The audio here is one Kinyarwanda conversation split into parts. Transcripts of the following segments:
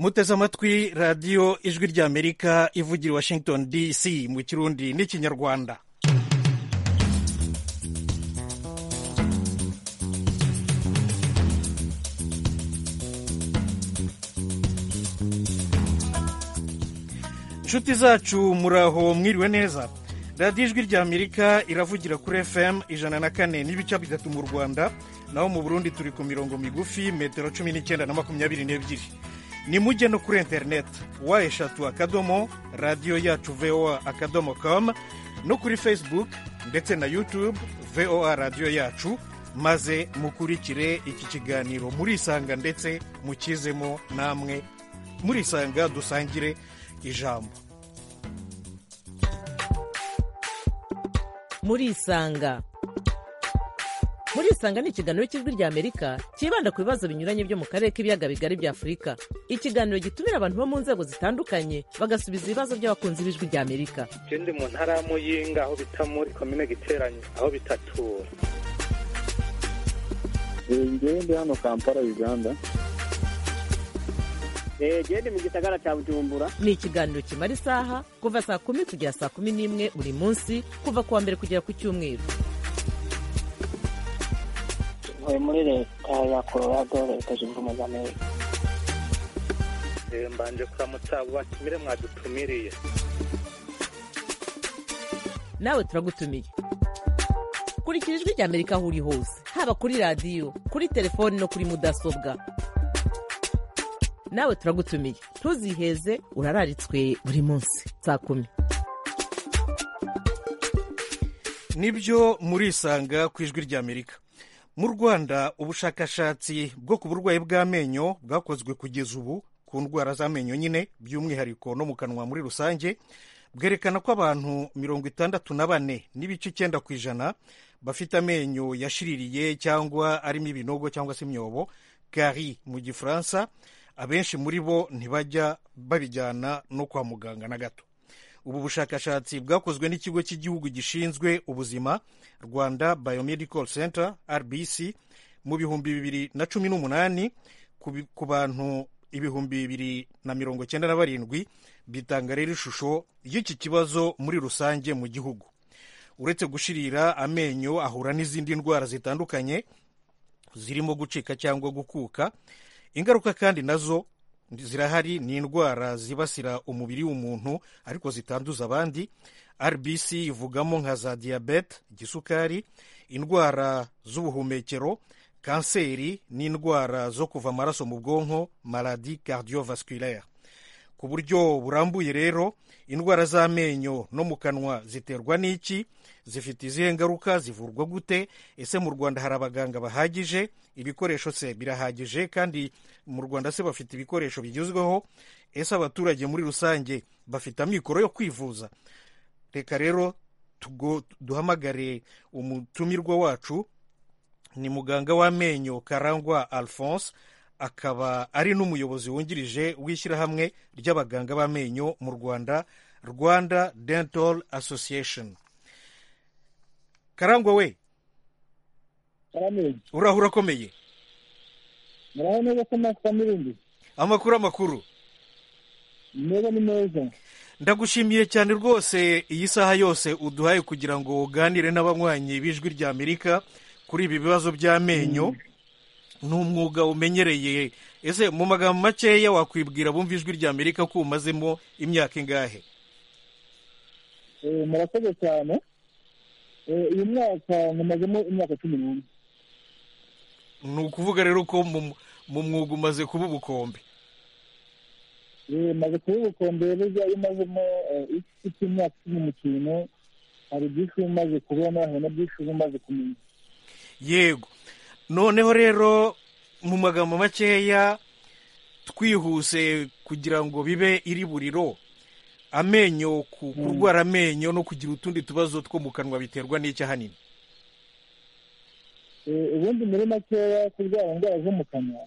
muteze amatwi radiyo ijwi ry'amerika ivugira i washington dc mu kirundi n'ikinyarwanda inshuti zacu muraho mwiriwe neza radiyo ijwi ry'amerika iravugira kuri fm ijana na kane n'ibice bitatu mu rwanda naho mu burundi turi ku mirongo migufi metero cumi n'icyenda na makumyabiri n'ebyiri ni mujye no kuri interineti wa eshatu akadomo radiyo yacu voa akadomo komu no kuri facebook ndetse na yutube voa radiyo yacu maze mukurikire iki kiganiro murisanga ndetse mukizemo namwe murisanga dusangire ijambo murisanga murisanga ni ikiganiro cy'ijwi ry'amerika cyibanda ku bibazo binyuranye byo mu karere k'ibiyaga bigari bya afurika ikiganiro gitumira abantu bo mu nzego zitandukanye bagasubiza ibibazo by'abakunzi b'ijwi ry'amerika ndi mu ntara ya muyinga aho bita muri komine giteranye aho bitatura ndi hano kampala uganda genda mu gisagara cya bujumbura ni ikiganiro kimara isaha kuva saa kumi kugera saa kumi n'imwe buri munsi kuva ku wa mbere kugera ku cyumweru ntuye muri leta ya colorado leta zunze ubumwe za amerika mbanje kuramutsa abo batumire mwadutumiriye nawe turagutumiye kurikira ijwi ry'amerika aho uri hose haba kuri radiyo kuri telefoni no kuri mudasobwa nawe turagutumiye ntuziheze urararitswe buri munsi saa kumi nibyo murisanga ku ijwi ry'amerika mu rwanda ubushakashatsi bwo ku burwayi bw'amenyo bwakozwe kugeza ubu ku ndwara z'amenyo nyine by'umwihariko no mu kanwa muri rusange bwerekana ko abantu mirongo itandatu na bane n'ibice icyenda ku ijana bafite amenyo yashiririye cyangwa arimo ibinogo cyangwa se imyobo kari mu gifaransa abenshi muri bo ntibajya babijyana no kwa muganga na gato ubu bushakashatsi bwakozwe n'ikigo cy'igihugu gishinzwe ubuzima rwanda biomedical center rbc mu bihumbi bibiri na cumi n'umunani ku bantu ibihumbi bibiri na mirongo cyenda na barindwi bitanga rero ishusho y'iki kibazo muri rusange mu gihugu uretse gushirira amenyo ahura n'izindi ndwara zitandukanye zirimo gucika cyangwa gukuka ingaruka kandi nazo zirahari ni indwara zibasira umubiri w'umuntu ariko zitanduza abandi rbc ivugamo nka za diyabete igisukari indwara z'ubuhumekero kanseri n'indwara zo kuva amaraso mu bwonko maradi cardiovasculaire ku buryo burambuye rero indwara z'amenyo no mu kanwa ziterwa n'iki zifite izihe ngaruka zivurwa gute ese mu rwanda hari abaganga bahagije ibikoresho se birahagije kandi mu rwanda se bafite ibikoresho bigezweho ese abaturage muri rusange bafite amikoro yo kwivuza reka rero duhamagare umutumirwa wacu ni muganga w'amenyo karangwa alphonse akaba ari n'umuyobozi wungirije w'ishyirahamwe ry'abaganga b'amenyo mu rwanda rwanda dental association karangwa we uraho urakomeye muraho neza ko ntacyo n'ibindi amakuru amakuru meza ni meza ndagushimiye cyane rwose iyi saha yose uduhaye kugira ngo uganire n'abanywanyi b'ijwi ry'amerika kuri ibi bibazo by'amenyo ni umwuga umenyereye ese mu magambo makeya wakwibwira bumva ijwi ry'amerika ko umazemo imyaka ingahe murakoze cyane uyu mwaka nkumazemo imyaka cumi n'umwe ni ukuvuga rero ko mu mwuga umaze kuba ubukombe maze kuba ubukombe rero iyo umazemo ifite imyaka cumi n'ukintu hari byinshi uba umaze kubona hari na byinshi uba umaze kumenya yego noneho rero mu magambo makeya twihuse kugira ngo bibe iri buriro amenyo kurwara amenyo no kugira utundi tubazo two mu kanwa biterwa n'icyo ahanini ubundi muri makeya kurwara indwara zo mu kanwa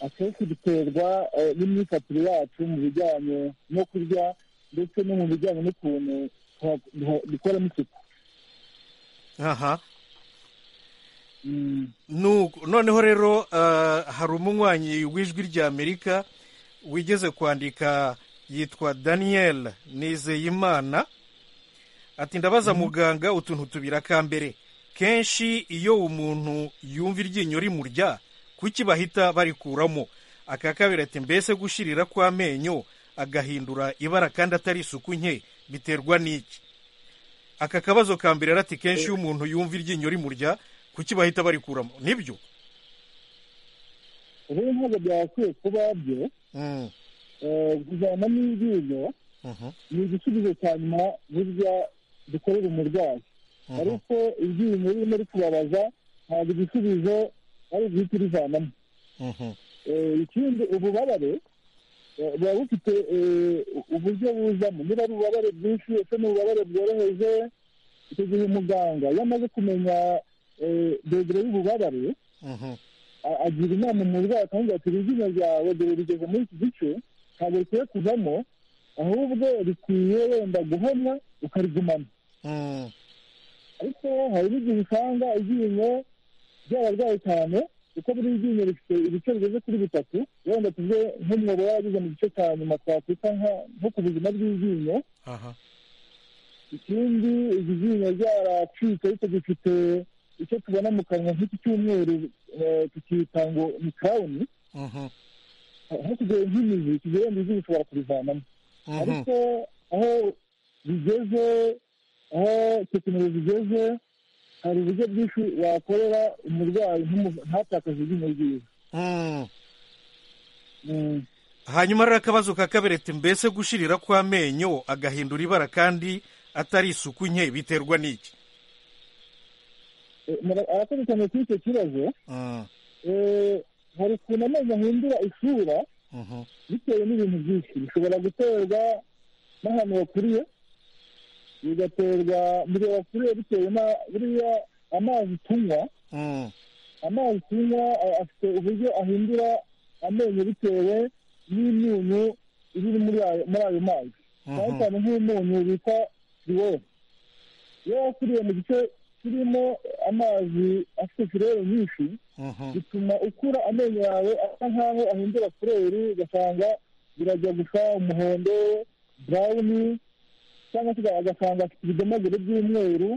akenshi biterwa n'imyifatire yacu mu bijyanye no kurya ndetse no mu bijyanye n'ukuntu dukoramo isuku aha noneho rero hari umunywanyi w'ijwi ry'amerika wigeze kwandika yitwa daniyeli nizeyimana ati ndabaza muganga utuntu tubiri akambere kenshi iyo umuntu yumva iryinyo rimurya kuki bahita barikuramo aka kabiri ati mbese gushirira kw'amenyo agahindura ibara kandi atari isuku nke biterwa n'iki aka kabazo ka mbere ati kenshi iyo umuntu yumva iryinyo rimurya kuki bahita barikuramo nibyo ubu ntabwo byakwiye kuba byo Mm, eh, kujyana n'iryinyo mhm, ni igisubizo cya nyuma burya dukorera umurwayi mhm. ariko iryinyo ririmo rikubabaza ntabwo igisubizo ari uguhita urivanamo Mhm, Eh, ikindi ububabare eh, buba bufite eh, uburyo buzamo niba ari ububabare bwinshi ese ni ububabare bworoheje icyo gihe umuganga iyo amaze kumenya eh, dogere y'ububabare mhm, a- agira inama umurwayi akamubwira ati iryinyo ryawe dore rigeze muri iki gice ntabwo rikwiye kuvamo ahubwo rikwiye wenda guhomwa ukarigumana mm, ariko hari n'igihe usanga iryinyo ryararwaye cyane kuko buri ryinyo rifite ibice bigeze kuri bitatu wenda tuve nk'umwobo wageze mu gice cya nyuma twakwita nka- nko ku buzima bw'iryinyo aha, ikindi iryo ryinyo ryaracitse ariko gifite icyo tubona mu kanwa nk'iki cyumweru eh, tukita ngo ni kawuni mhm, aho kigoye nk'imizi kigoye wenda izi bishobora kurivanamo mhm, ariko aho bigeze aho tekinoloji igeze hari uburyo bwinshi wakorera umurwayi ntumu- ntatakaze iryinyo ryiza mm. Mm. hanyuma rero akabazo ka kabiri ati mbese gushirira kw'amenyo agahindura ibara kandi atari isuku nke biterwa n'iki Eh, mura- arakoze cyane kuri icyo kibazo Mm, Eh, hari ukuntu amenyo ahindura isura mhm, bitewe n'ibintu byinshi bishobora guterwa n'ahantu wakuriye bigaterwa mu gihe wakuriye bitewe na buriya amazi tunywa mm, amazi tunywa a- afite uburyo ahindura amenyo bitewe n'imyunyu iri muri ayo- muri ayo mazi cyane mhm, cyane nk'umunyu bita firiweri iyo wakuriye mu gice kirimo amazi afite firiweri nyinshi mhm, bituma ukura amenyo yawe asa nkaho ahindura fureri ugasanga birajya gusa umuhondo burawuni cyangwa se agasanga afite ibidomagure by'umweru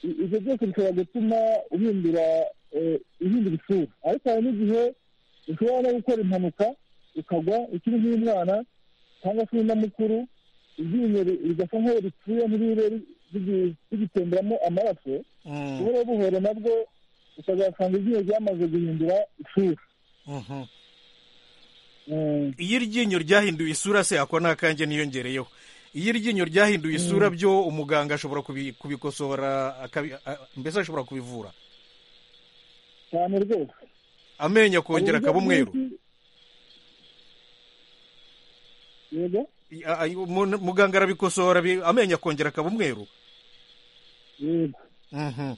I- ibyo byose bishobora gutuma uhindura eh, ihindura isura ariko hari n'igihe ushobora no gukora impanuka ukagwa ukiri nk'umwana cyangwa se uri na mukuru iryinyo ri- rigasa nk'aho ripfuye ntiribe rigi- rigitemberamo amaraso mm, buhoro buhoro nabwo ukazasanga iryinyo ryamaze guhindura isura mhm. Mm, iyo iryinyo ryahinduye isura se ako ni akanjye niyongereyeho iyo iryinyo ryahinduye isura byo umuganga ashobora kubi- kubikosora akabi- a- mbese ashobora kubivura cyane rwose amenyo akongera Hari uburyo akaba umweru bwinshi- yego I- a- a- umuntu- muganga arabikosora bi- amenyo akongera akaba umweru yego Mhm.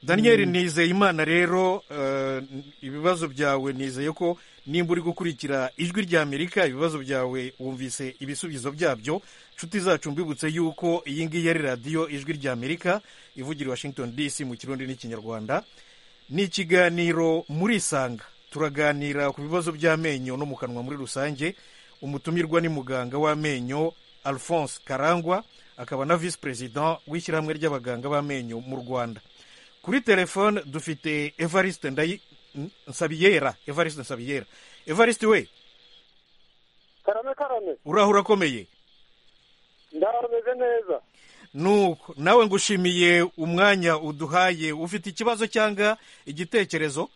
daniyeli nizeyimana rero eh, ibibazo byawe nizeye ko nimba uri gukurikira ijwi ry'amerika ibibazo byawe wumvise ibisubizo byabyo inshuti zacu mbibutse yuko iyi ngiyi ari radiyo ijwi ry'amerika ivugira i washington dc mu kirundi n'ikinyarwanda ni ikiganiro muri isanga turaganira ku bibazo by'amenyo no mu kanwa muri rusange umutumirwa ni muganga w'amenyo alphonse karangwa akaba na visi perezida w'ishyirahamwe ry'abaganga b'amenyo mu rwanda kuri telefone dufite evariste ndayi N- nsabiyera evariste nsabiyera evariste we karame karame uraho urakomeye ndaho ameze neza nuko nawe ngushimiye umwanya uduhaye ufite ikibazo cyangwa igitekerezo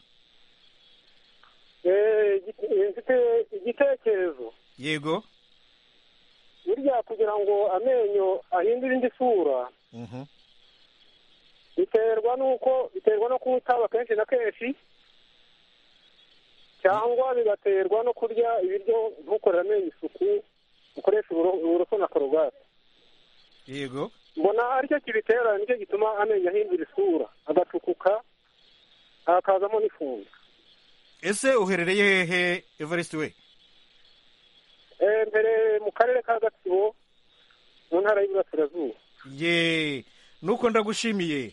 Eh, igi- eh, mfite igitekerezo yego burya kugira ngo amenyo ahindure indi sura Mhm. biterwa n'uko biterwa no kuwutaba kenshi na kenshi cyangwa bigaterwa no kurya ibiryo ntukorere amenyo isuku ukoresha uburo- uburoso na korogate yego mbona aricyo kibitera nicyo gituma amenyo ahindura isura agacukuka hakazamo n'ifumbi ese uherereye hehe evariste we Eh, mbere mu karere ka gatsibo mu ntara y'iburasirazuba ye nuko ndagushimiye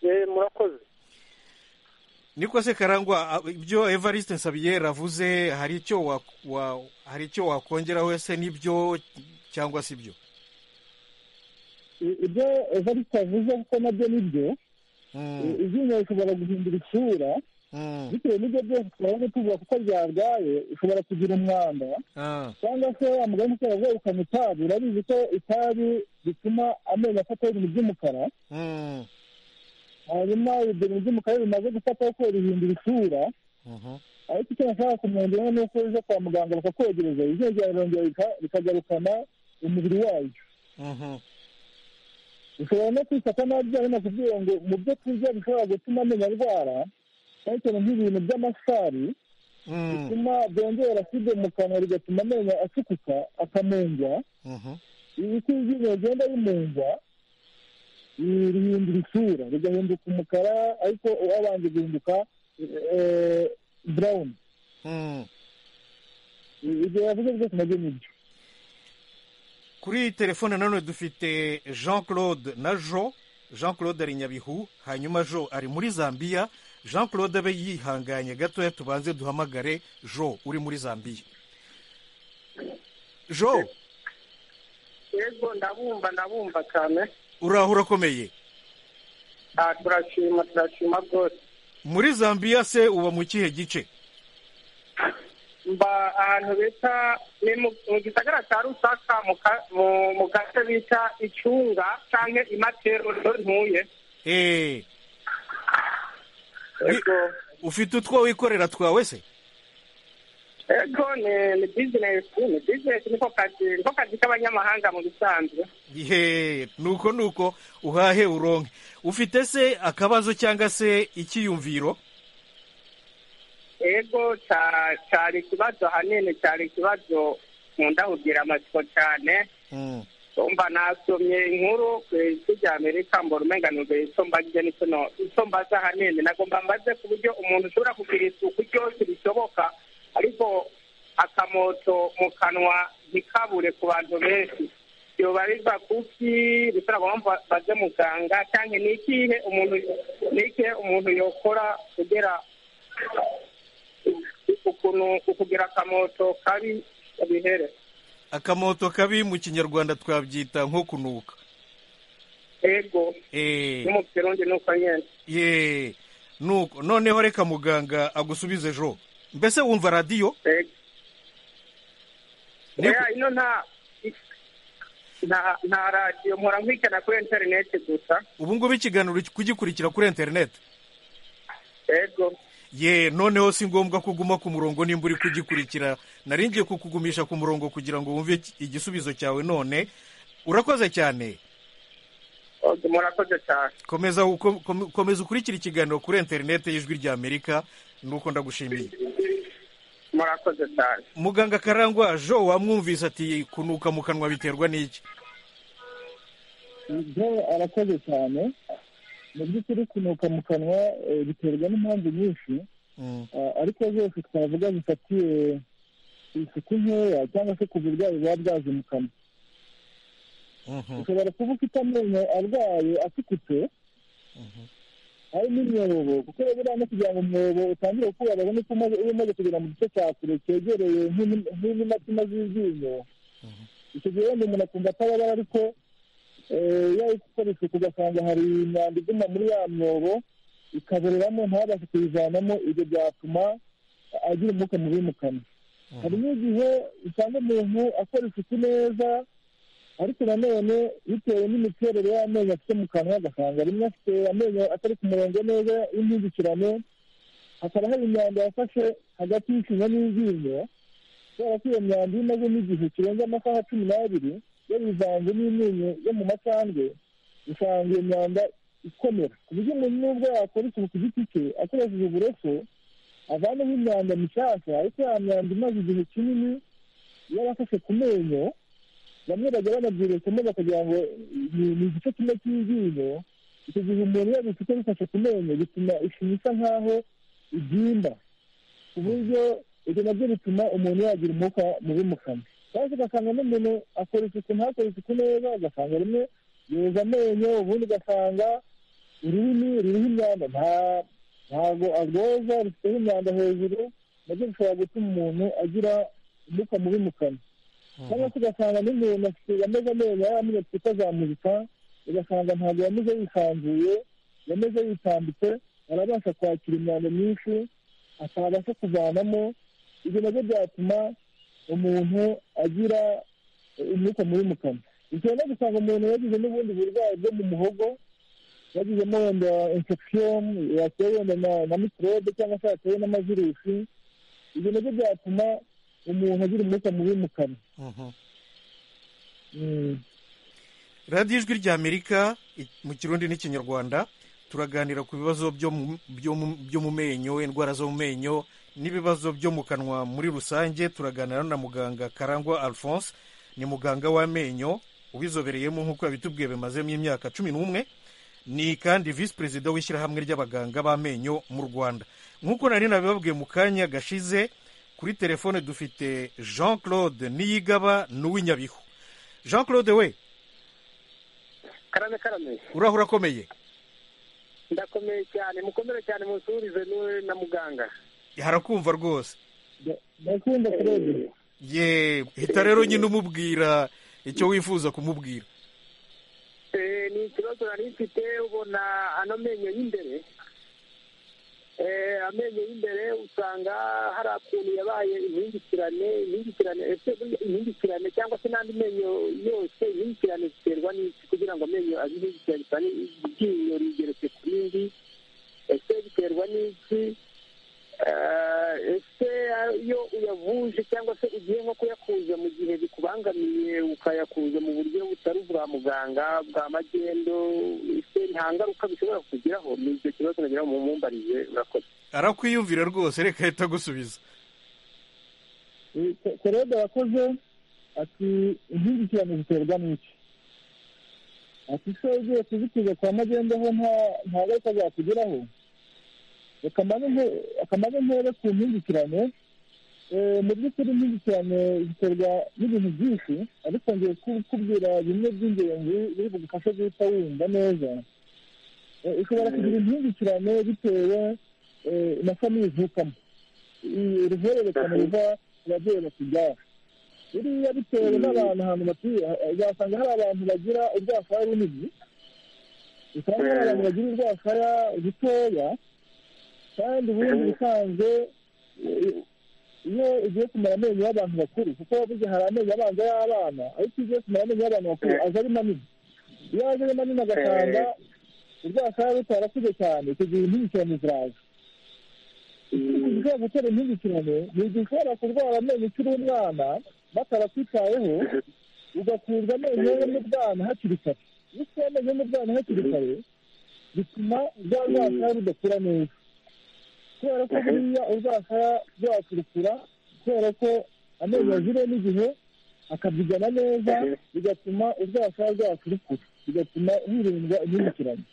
Eh, murakoze niko se karangwa a- ibyo evariste nsabiyeri avuze hari icyo wa- wa- hari icyo wakongeraho ese nibyo cyangwa si byo I- ibyo evariste avuze kuko nabyo ni byo Mm, izina rishobora guhindura isura mm, bitewe n'ibyo byose twabonye tuvuga kuko ryarwaye ishobora kugira umwanda ah, cyangwa se wamugani ushobora ukanywa itabi urabizi ko itabi bituma amenyo afataho ibintu by'umukara mm, hanyuma ibyo bintu by'umukara bimaze gufataho ko rihindura isura mhm, ariko icyo nashaka kumwongeraho ni uko uje kwa muganga bakakwogereza izina ryawe rirongera rika- rikagarukana umubiri waryo mhm, ushobora no kwifata nabi byaba binakubwiye ngo mu byo kurya bishobora gutuma amenyo arwara cyane cyane nk'ibintu by'amasari mm, bituma byongera aside mu kanwa bigatuma amenyo acukuka akamungwa mhm, ibiti by'inyuma bigenda bimunga i- rihindura isura rigahinduka umukara ariko wabanje guhinduka eh, brown mm. I- ibyo yavuze byose nabyo nibyo kuri iyi telefone nanone dufite jean claude na jo jean claude ari nyabihu hanyuma jo ari muri zambiya jean claude abe yihanganye gatoya tubanze duhamagare jo uri muri zambiya jo yego ndabumva ndabumva cyane uraho urakomeye Ah, turashima turashima rwose muri zambiya se uba mu kihe gice mba ahantu bita ni mu- mu gisagara cya rusaka mu ka- mu- mu gace bita icunga cyangwa imatero niho ntuye eee yego ufite utwo wikorera twawe se yego ni ni bizinesi ni bizinesi niko kazi niko kazi k'abanyamahanga mu bisanzwe yeee nuko nuko uhahe uronke ufite se akabazo cyangwa se ikiyumviro yego cya- cyari ikibazo ahanini cyari ikibazo nkunda kugira amatsiko cyane Mm, umva nasomye inkuru ku isi rya amerika mbona umenganurwe icyo mbaze n'icyo no- icyo mbaza ahanini ntabwo mbaze ku buryo umuntu ushobora kugira isuku ryose bishoboka ariko akamoto mu kanwa ntikabure ku bantu benshi yobarizwa kuki bishobora kuba mba- mbaze muganga cyangwa ni ikihe umuntu ni ikihe umuntu yokora kugira ukuntu ukugira akamoto kabi bihere akamoto kabi mu kinyarwanda twabyita nko kunuka ego eee mu kirundi ni uko nyine yeee nuko noneho reka muganga agusubize jo mbese wumva radiyo ego Ni- oya ino nta nta nta radiyo mpora nkwikana kuri interineti gusa ubu ngubu ikiganiro kugikurikira kuri interineti ego ye noneho si ngombwa ko uguma ku murongo nimba uri kugikurikira nari ngiye kukugumisha ku murongo kugira ngo wumve iki- igisubizo cyawe none urakoze cyane oge murakoze cyane komeza uko- kom- komeza ukurikire ikiganiro kuri interineti y'ijwi ry'amerika nuko ndagushimiye murakoze cyane muganga karangwa jo wamwumvise ati kunuka mu kanwa biterwa n'iki ibyo arakoze cyane mu by'ukuri kunuka mu kanwa eh, biterwa n'impamvu nyinshi Mm, Ah, ariko zose twavuga zifatiye isuku nkeya cyangwa se ku burwayi buba bwaje mu kanwa mhm, ushobora kuba ufite amenyo arwaye afukutse hari n'imyobo kuko rero uriya no kugira ngo umwobo utangire gukura babone ko umaze- uba umaze kugera mu gice cya kure cyegereye nk'ini- nk'inimatima z'iryinyo icyo gihe wenda umuntu akumva atababara ariko eh, iyo ari gukora isuku ugasanga hari imyanda iguma muri ya myobo ikaboreramo ntabashe kuyivanamo ibyo byatuma agira umwuka mubi mu kanwa hari n'igihe usanga umuntu akora isuku neza ariko nanone bitewe n'imiterere y'amenyo afite mu kanwa agasanga rimwe afite amenyo atari ku murongo neza y'impindukirane hakaba hari imyanda yafashe hagati y'ishinya n'iryinyo kubera ko iyo myanda iyo imazemo igihe kirenze amasaha cumi n'abiri yarivanze n'imenyo yo mu macandwe usanga iyo myanda ikomera ku buryo umuntu n'ubwo yakora isuku ku giti cye akoresheje uburoso avanaho imyanda mishyashya ariko ya myanda imaze igihe kinini yarafashe ku menyo bamwe bajya banabyibeshamo bakagira ngo ni ni igice kimwe cy'iryinyo icyo gihe umuntu iyo bifite bifashe ku menyo bituma ishinya isa nk'aho ibyimba ku buryo ibyo nabyo bituma umuntu yagira umwuka mubi mu kanwa cyangwa se ugasanga n'umuntu akora isuku ntakore isuku neza ugasanga rimwe yoza amenyo ubundi ugasanga ururimi ruriho imyanda nta ntabwo arwoza rufiteho imyanda hejuru nabyo bishobora gutuma umuntu agira umwuka mubi mu kanwa cyangwa se ugasanga n'umuntu afite yameze amenyo yariya twita za muzika ugasanga ntabwo yameze yisanzuye yameze yitambitse arabasha kwakira imyanda myinshi atabasha kuvanamo ibyo nabyo byatuma umuntu agira umwuka mubi mu kanwa bishobora no gusanga umuntu yagize n'ubundi burwayi bwo mu muhogo yagizemo wenda infection yatewe wenda na- na microbe cyangwa se yatewe n'amavirusi ibyo nabyo byatuma umuntu agira umwuka mubi mu kanwa Mhm. Mm. radiyo ijwi ry'amerika i- mu kirundi n'ikinyarwanda turaganira ku bibazo byo mu- byo mu- byo mu menyo indwara zo mu menyo n'ibibazo byo mu kanwa muri rusange turaganira na muganga karangwa alphonse ni muganga w'amenyo ubizobereyemo nk'uko yabitubwiye bimazemo imyaka cumi n'umwe ni kandi visi perezida w'ishyirahamwe ry'abaganga b'amenyo mu rwanda nk'uko nari nabibabwiye mu kanya gashize kuri telefone dufite jean claude niyigaba n'uw'inyabihu jean claude we karame karame urahura akomeye ndakomeye cyane mukomere cyane munsurize niwe na muganga harakumva rwose Nda- ndakunda kurebe ye hita rero nyine umubwira icyo wifuza kumubwira Eh, ni ikibazo nari mfite ubona ano menyo y'imbere Eh, amenyo y'imbere usanga hari akuntu yabaye impingikirane impingikirane ese burya impingikirane cyangwa se n'andi menyo yose impingikirane ziterwa n'iki kugira ngo amenyo abe impingikirane cyane iryinyo rigeretse ku rindi ese biterwa n'iki Eh, ese iyo uyavuje cyangwa se ugiye nko kuyakuza mu gihe bikubangamiye ukayakuza mu buryo butari ubwa muganga bwa magendo ese nta ngaruka bishobora kukugiraho ni icyo kibazo nagira ngo mumumbarize urakoze arakwiyumvira rwose reka ahita agusubiza korode yakoze ati impingikirane ziterwa n'iki ati se ugiye kuzitiza kwa magendo ho nta- nta ngaruka zakugeraho Reka mane nte- akamaro nkere ku mpingikirane Eh, mu by'ukuri impingikirane ziterwa n'ibintu byinshi ariko ngiye ku- kubwira bimwe by'ingenzi biri bugufashe guhita wumva neza Eh, ushobora kugira impingikirane bitewe eh, na famiye ivukamo uruhererekane ruva ku babyeyi bakubyara biriya bitewe n'abantu ahantu batuye eh, uzasanga hari abantu bagira urwasaya runini usanga hari abantu bagira urwasaya rutoya kandi ubundi ubusanzwe eh, iyo ugiye kumara amenyo y'abantu bakuru kuko burya hari amenyo abanza y'abana ariko iyo ugiye kumara amenyo y'abantu bakuru aza ari manini iyo aje ari manini agasanga urwasaya rutarakuze cyane icyo gihe impingikirane ziraza ushobora gutera impingikirane ni igihe ushobora kurwara amenyo ukiri umwana batarakwitayeho ugakurwa amenyo yo mu bwana hakiri kare iyo ukuye amenyo yo mu bwana hakiri kare bituma rwa rwasaya rudakura neza kubera ko buriya urwasaya rwakurukura kubera ko amenyo azire n'igihe akabyigana neza bigatuma urwasaya rwakurukura bigatuma hirindwa impingikirane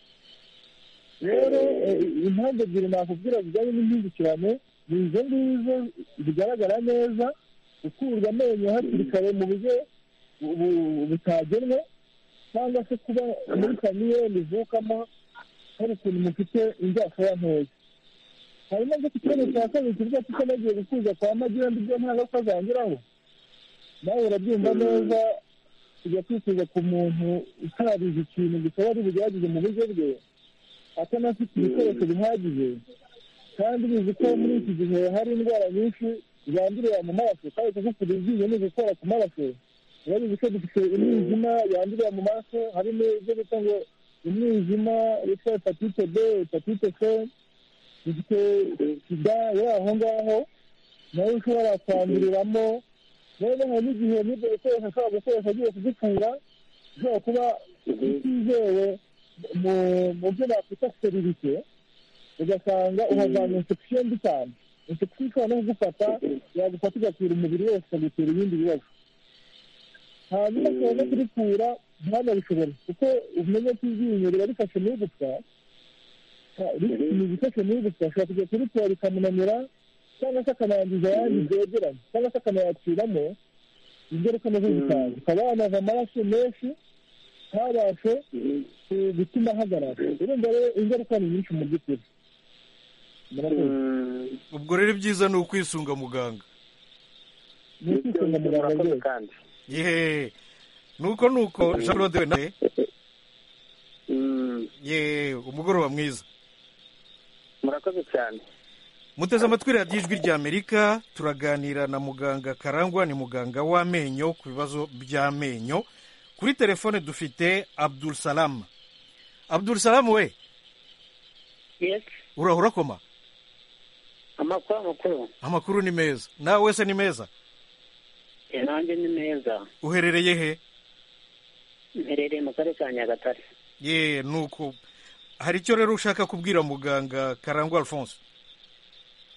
rero eh, impamvu ebyiri nakubwira zijyanye n'impindukirane ni izo ngizo zigaragara neza gukurwa amenyo hakiri kare mu buryo bu- butagenwe cyangwa se kuba muri famiyeri ivukamo hari ukuntu mufite inzasaya ntoya hanyuma nze ku kibazo cya kabiri kivuga kuko nagiye gukuza kwa magira mbi byo nta ngaruka zangeraho nawe urabyumva neza tujya kwifuza ku muntu utarabizi ikintu gusa wari bugerageze mu buryo bwe atanafite ibikoresho bihagije kandi ubizi ko muri iki gihe hari indwara nyinshi zandurira mu maraso kandi kugukura iryinyo ni ugukora ku maraso biba bizi ko dufite umwijima yandurira mu maraso harimo ibyo bita ngo umwijima witwa hepatite b hepatite c dufite sida yo aho ngaho nayo ushobora kwanduriramo rero hari n'igihe n'ibyo bikoresho ashobora gukoresha agiye kugukura ushobora kuba utizewe mu mu byo bakwita seririte ugasanga uhazana infection mbi cyane infection ishobora no kugufata yagufata igakwira umubiri wose ikagutera ibindi bibazo hanyuma ushobora no kurikura ntanabishobore kuko umenye ko iryinyo riba rifashe mu igufwa ka- ri- ni ibifashe mu igufwa ashobora kujya kurikura rikamunanira cyangwa se akanangiza ayandi byegeranye cyangwa se akanayaciramo ingaruka nazo zikaza ukaba wanaza amaraso menshi ntabashe eh, gutuma ahagarara urumva rero ingaruka ni nyinshi mu by'ukuri murakoze ubwo rero ibyiza ni ukwisunga muganga ni ukwisanga muganga rwose kandi yeee nuko nuko jean claude we nawe Mm, yeee umugoroba mwiza murakoze cyane muteze amatwi radiyo ijwi ry'amerika turaganira na muganga karangwa ni muganga w'amenyo ku bibazo by'amenyo kuri telefone dufite abdul salamu abdul salamu we Yes. urahura urakoma amakuru amakuru amakuru ni meza nawe wese ni meza Eh, nanjye ni meza uherereye he mperereye mu karere ka nyagatare ye nuko hari icyo rero ushaka kubwira muganga karangwa alphonse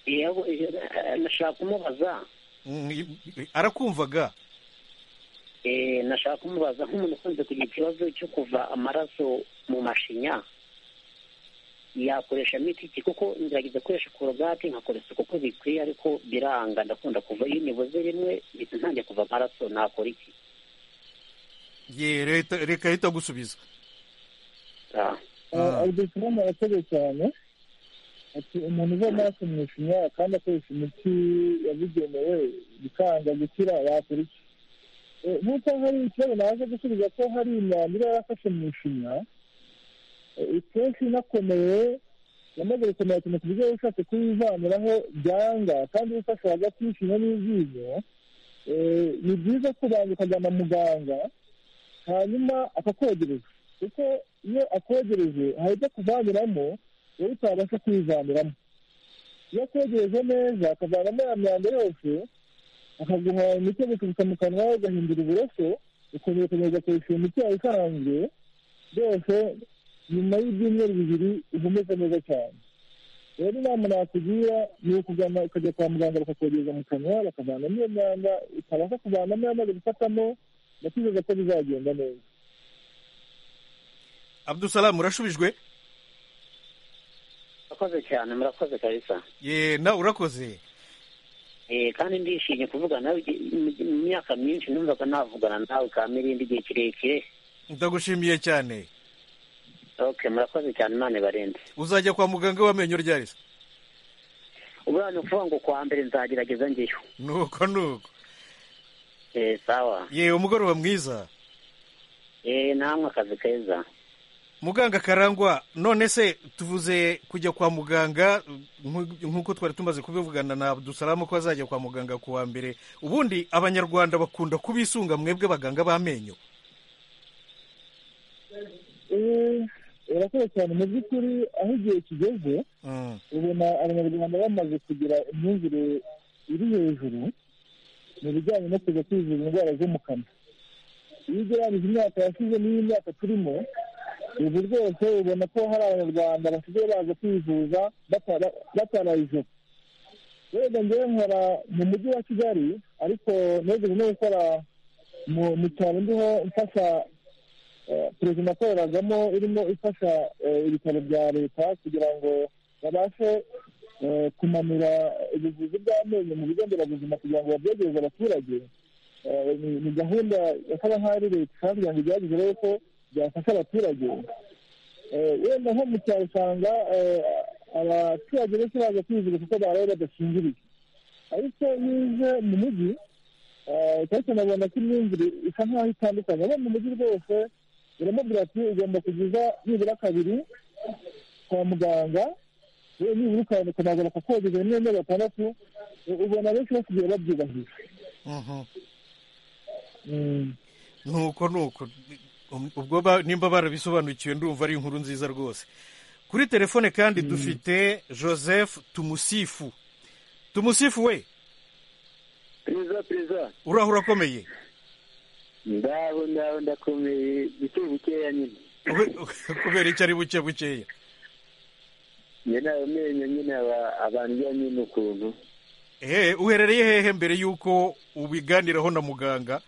Yego, eh, eh, nashaka kumubaza Mm, i- i- arakumvaga Eh, nashaka kumubaza nk'umuntu ukunze kugira ikibazo cyo kuva amaraso mu mashinya yakoresha miti iki kuko ngerageza gukoresha korogate nkakora isuku uko bikwiye ariko biranga ndakunda kuva iyo nibuze rimwe mpita ntangiye kuva amaraso nakora iki ye leta reka ahita agusubiza Ah. Ah. abudusiramu arakoze cyane ati umuntu uva amaraso mu ishinya kandi akoresha imiti yabugenewe bikanga gukira yakora iki Eh, nk'uko hari ikibazo naje gusubiza ko hari imyanda iba yarafashe mu ishinya eh, ikenshi inakomeye yamaze gukomera cyane ku buryo ushatse kuyivaniraho byanga kandi ufashe hagati y'ishinya n'ibyinyo eh, ni byiza kubanza ukajyana muganga hanyuma akakwogereza kuko iyo akwegereje hari ibyo akuvaniramo wowe utabasha kwivaniramo iyo akwegereje neza akavanamo ya myanda yose akaguha imiti yo gukubita mu kanwa ugahindura uburoso ukongera ukongera ugakoresha iyo miti yawe isanzwe byose nyuma y'ibyumweru bibiri uhumeka neza cyane rero inama nakugira ni ukugana ukajya kwa muganga bakakwogereza mu kanwa bakavanamo iyo myanda utabasha kuvanamo yamaze gufatamo ndakwizeza ko bizagenda neza abdul salamu urashubijwe murakoze cyane murakoze kabisa ye nawe urakoze Eh, kandi ndishimye kuvugana nawe igihe- mu- mu myaka myinshi numvaga navugana nawe kamirindi igihe kirekire ndagushimiye cyane okay murakoze cyane imana ibarinde uzajya kwa muganga w'amenyo ryari se ubura ni ukuvuga ngo kuwa mbere nzagerageza ngeyo nuko nuko Eh, sawa yewe umugoroba mwiza Eh, namwe akazi keza muganga karangwa none se tuvuze kujya kwa muganga nku- nk'uko twari tumaze kubivugana na abdusalamu ko azajya kwa muganga ku wa mbere ubundi abanyarwanda bakunda kubisunga mwebwe baganga b'amenyo Eh, urakoze cyane mu by'ukuri aho igihe kigeze Mm, ubona abanyarwanda bamaze kugira imyumvire iri hejuru mu bijyanye no kuza kwivura indwara zo mu kanwa iyo ugereranyije imyaka yashize n'iyi myaka turimo ubu rwose ubona ko hari abanyarwanda basigaye baza kwivuza batara- batarayijeho wenda ngewe nkora mu mujyi wa kigali ariko negeze no gukora mu- mu cyaro ndiho mfasha eh, perezida akoreragamo irimo ifasha eh, ibitaro bya leta kugira ngo babashe eh, kumanura ubuvuzi bw'amenyo mu bigo nderabuzima kugira ngo babyegereze abaturage Eh, ni- ni gahunda yakaba nk'aho ari leta kandi kugira ngo igerageze rero ko byafasha abaturage Eh, wenda nko mu cyaro usanga eh, abaturage benshi baza kwivuza kuko baraye badakingiriye ariko iyo uje mu mujyi eh, cyane cyane abona ko imyumvire isa nk'aho itandukanye abo mu mujyi rwose biramubwira ati ugomba kugiza nibura kabiri kwa muganga yewe nibura ukabona ukanaza bakakogeza rimwe na gatandatu u- ubona benshi basigaye babyubahije mhm. Mm. nuko nuko Um, ubwo ba- nimba barabisobanukiwe ndumva ari inkuru nziza rwose kuri telefone kandi dufite joseph tumusifu tumusifu we perezida perezida urahura akomeye ndaho ndaho ndakomeye buke bukeya nyine Ube- kubera icyo ari buke bukeya nyine ayo menyo nyine aba- abandya nyine ukuntu ehe uherereye hehe mbere y'uko ubiganiraho na muganga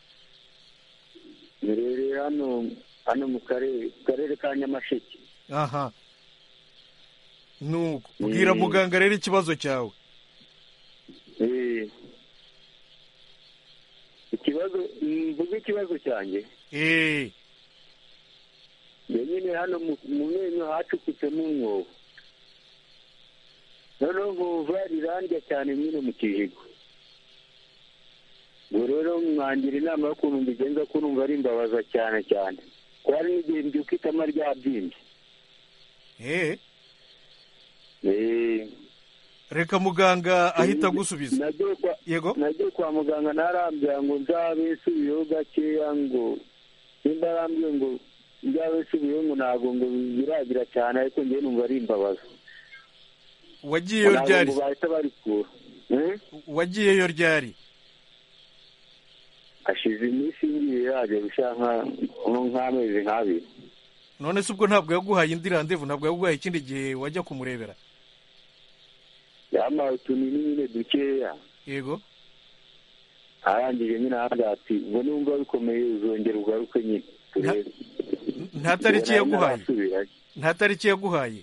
rero hano hano mu karere mu karere ka nyamasheke aha nuko bwira muganga rero ikibazo cyawe Eh, ikibazo mvuga ikibazo cyanjye eee njye nyine hano mu mu menyo hacukitsemo umwobo noneho nkumva rirandya cyane nyine mu kijigo ubwo rero mwangira inama y'ukuntu mbigenza ko numva rimbabaza cyane cyane ko hari n'igihe mbyuka itama ryabyimbye hehe Eh, reka muganga ahita agusubiza nagiye kwa- yego nagiye kwa muganga narambwira ngo nzabe nsubiyeho gakeya ngo nimba arambwiye ngo nzabe nsubiyeho ngo ntabwo ngo biragira cyane ariko njyewe numva ari imbabazo wagiyeyo Ntabwo ryari ngo bahita barikura Eh? wagiyeyo ryari hashize iminsi ngiye yaje gushaka nka- nko nk'amezi nk'abiri none se ubwo ntabwo yaguhaye indi randevu ntabwo yaguhaye ikindi gihe wajya kumurebera yampaye utunini nyine dukeya yego arangije nyine ahandi ati ngo numva bikomeye uzongera ugaruke nyine turebe." nta tariki Ubwo nari yaguhaye narasubirayo. nta tariki yaguhaye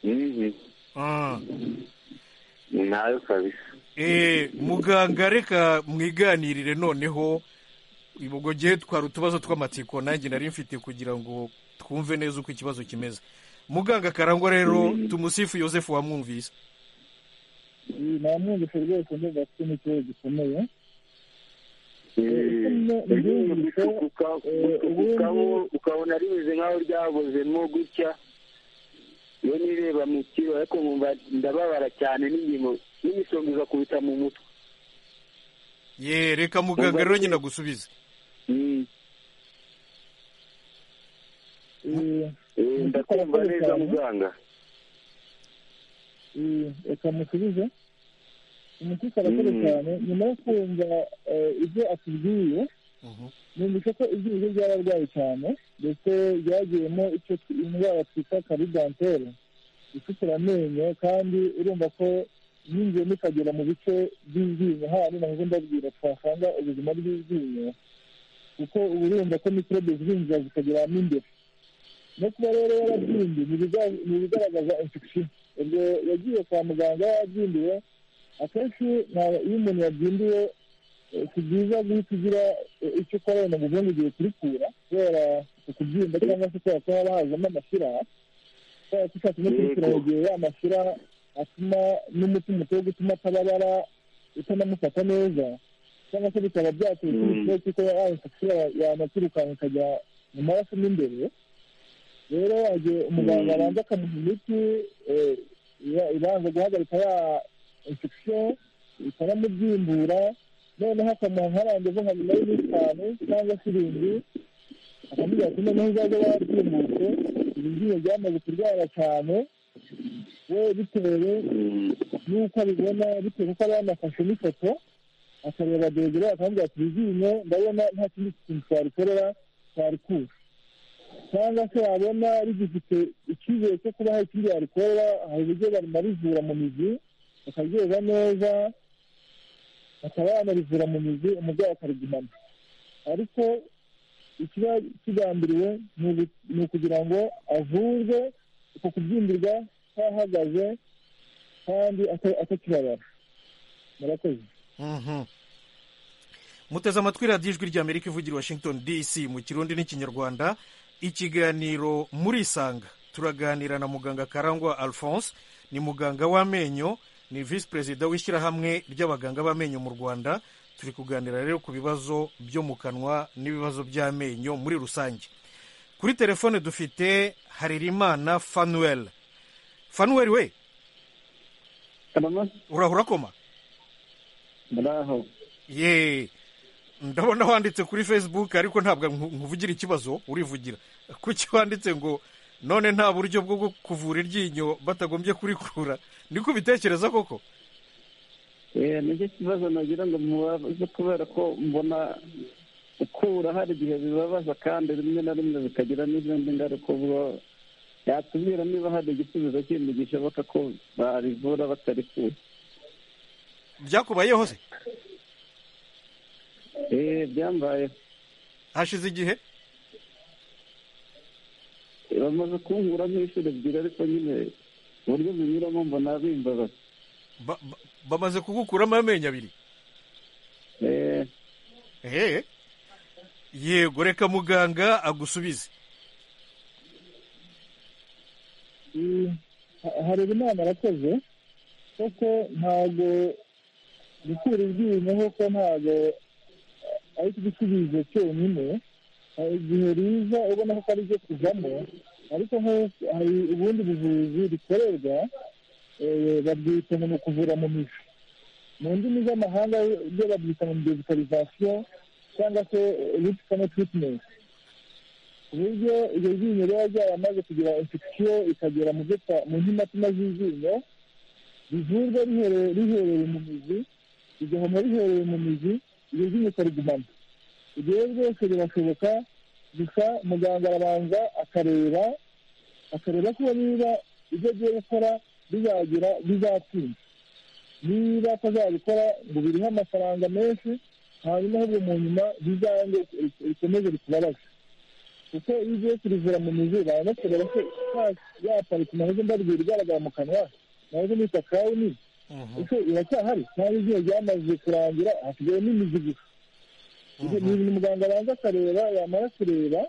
Mhm. Ah. ntayo kabisa Eh, muganga reka mwiganirire noneho ubwo gihe twari utubazo tw'amatsiko nanjye nari mfite kugira ngo twumve neza uko ikibazo kimeze muganga karangwa rero tumusifu yosefu wamwumvise namwumvise rwose ndumva afite n'ikibazo gikomeye Ugiye gucukuka gucukukaho ukabona rimeze nk'aho ryabozemo gutya iyo nireba mu kiro ariko nkumva ndababara cyane n'ingingo n'imisonga igakubita mu mutwe ye reka muganga rero nyine agusubize Mm. Eh, Eh, ndakumva neza muganga eh, reka musubize umuti karakora Mm. cyane nyuma yo kumva eh, ibyo atubwiye Mhm. numvise ko ibyuzi by'abarwayi cyane ndetse byagiyemo icyo tw- indwara twita karidantere ifitira amenyo kandi urumva ko yinjiyemo ikagera mu bice by'iryinyo handi naho ndabwira twasanga ubuzima bw'iryinyo kuko uba urumva ko mikorobe zinjira zikageramo imbere no kuba rero yarabyimbye ni ibiza- ni ibigaragaza infection ubwo yagiye kwa muganga yabyimbiwe akenshi nta- iyo umuntu yabyimbiwe eh, si byiza guhita ugira eh, icyo ukora wenda ngo uvuge ngo ugiye kurikura kubera ukubyimba cyangwa se kubera ko haba hazamo amashyira kubera ko ushatse no kurikura mu gihe ya mashyira atuma n'umutima uteye gutuma atababara utanamufata neza cyangwa se bikaba byatera Mm. ikibazo cy'uko ya infection ya- yanatirukanka ikajya mu maraso mo imbere rero yaje umuganga Mm. abanza akamuha imiti eh, iba- ibanza guhagarika ya infection ikanamubyimbura noneho akamuha nka randevu nka nyuma y'iminsi itanu cyangwa se irindwi akamubwira ati noneho uzaze warabyimbutse ibi ngiyo byamaze kurwara cyane we bitewe Mm. n'uko abibona bitewe n'uko aba yanafashe n'ifoto akareba dogere akamubwira ati ibyinyo ndabona nta kindi kintu twarikorera twarikura cyangwa se wabona rigifite icyizere cyo kuba hari ikindi yarikorera hari uburyo banarivura mu mizi bakaryoza neza bakaba banarivura mu mizi umurwayi akarigumana ariko ikiba kigambiriwe ni ugu- ni ukugira ngo avurwe uko kubyimbirwa kwahagaze kandi ata- atakibabara murakoze Mhm. muteze amatwi radiyo ijwi rya amerika ivugira i washington dc mu kirundi n'ikinyarwanda ikiganiro murisanga turaganira na muganga karangwa alphonse ni muganga w'amenyo ni visi perezida w'ishyirahamwe ry'abaganga b'amenyo mu rwanda turi kuganira rero ku bibazo byo mu kanwa n'ibibazo by'amenyo muri rusange kuri telefone dufite harerimana fanuel fanuel we urahura koma muraho ye ndabona wanditse kuri facebook ariko ntabwo nku- nkuvugira ikibazo urivugira kuki wanditse ngo none nta buryo bwo gu- kuvura iryinyo batagombye kurikura niko ubitekereza koko Eh, nicyo kibazo nagira ngo mubaze kubera ko mbona ukura hari igihe bibabaza kandi rimwe na rimwe bikagira n'izindi ngaruka ubwo yatubwira niba hari igisubizo kindi gishoboka ko barivura batarikura byakubayeho se Eh, byambaye hashize igihe Eh, bamaze kunkura nk'inshuro ebyiri ariko nyine uburyo binyuramo mbona bimbabaza ba- ba- bamaze kugukuramo amenyo abiri Eh, ehe yego reka muganga agusubize hari inama arakoze kuko ntabwo gukura iryinyo kuko ntabwo ari igisubizo cyonyine hari igihe riza ubona ko ari ibyo kujyamo ariko hari ubundi buvuzi rikorerwa babwita ngo ni ukuvura mu mico mu ndimi z'amahanga byo babyita ngo dezikarizasiyo cyangwa se ripikamo tiritimenti ku buryo iryo ryinyo riba ryaramaze kugira infection ikagera mu mu ntimatima z'iryinyo rivurwa riherereye mu mizi rigahoma riherereye mu mizi iryo ryinyo ukarigumana ibyo rero byose birashoboka gusa muganga arabanza akareba akareba ko niba ibyo agiye gukora bizagira bizatsinda niba atazabikora ngo biriho amafaranga menshi hanyuma ahubwo mu nyuma bizange rikomeze rikubabaze kuko iyo ugiye kurivura mu mizi baza kureba ko yaparika nahoze mbarwira igaragara mu kanwa nahoze nita kawuni ese iracyahari cyangwa igihe ryamaze kurangira hasigaye n'imizi gusa ni ibintu muganga abanza akareba yamara kureba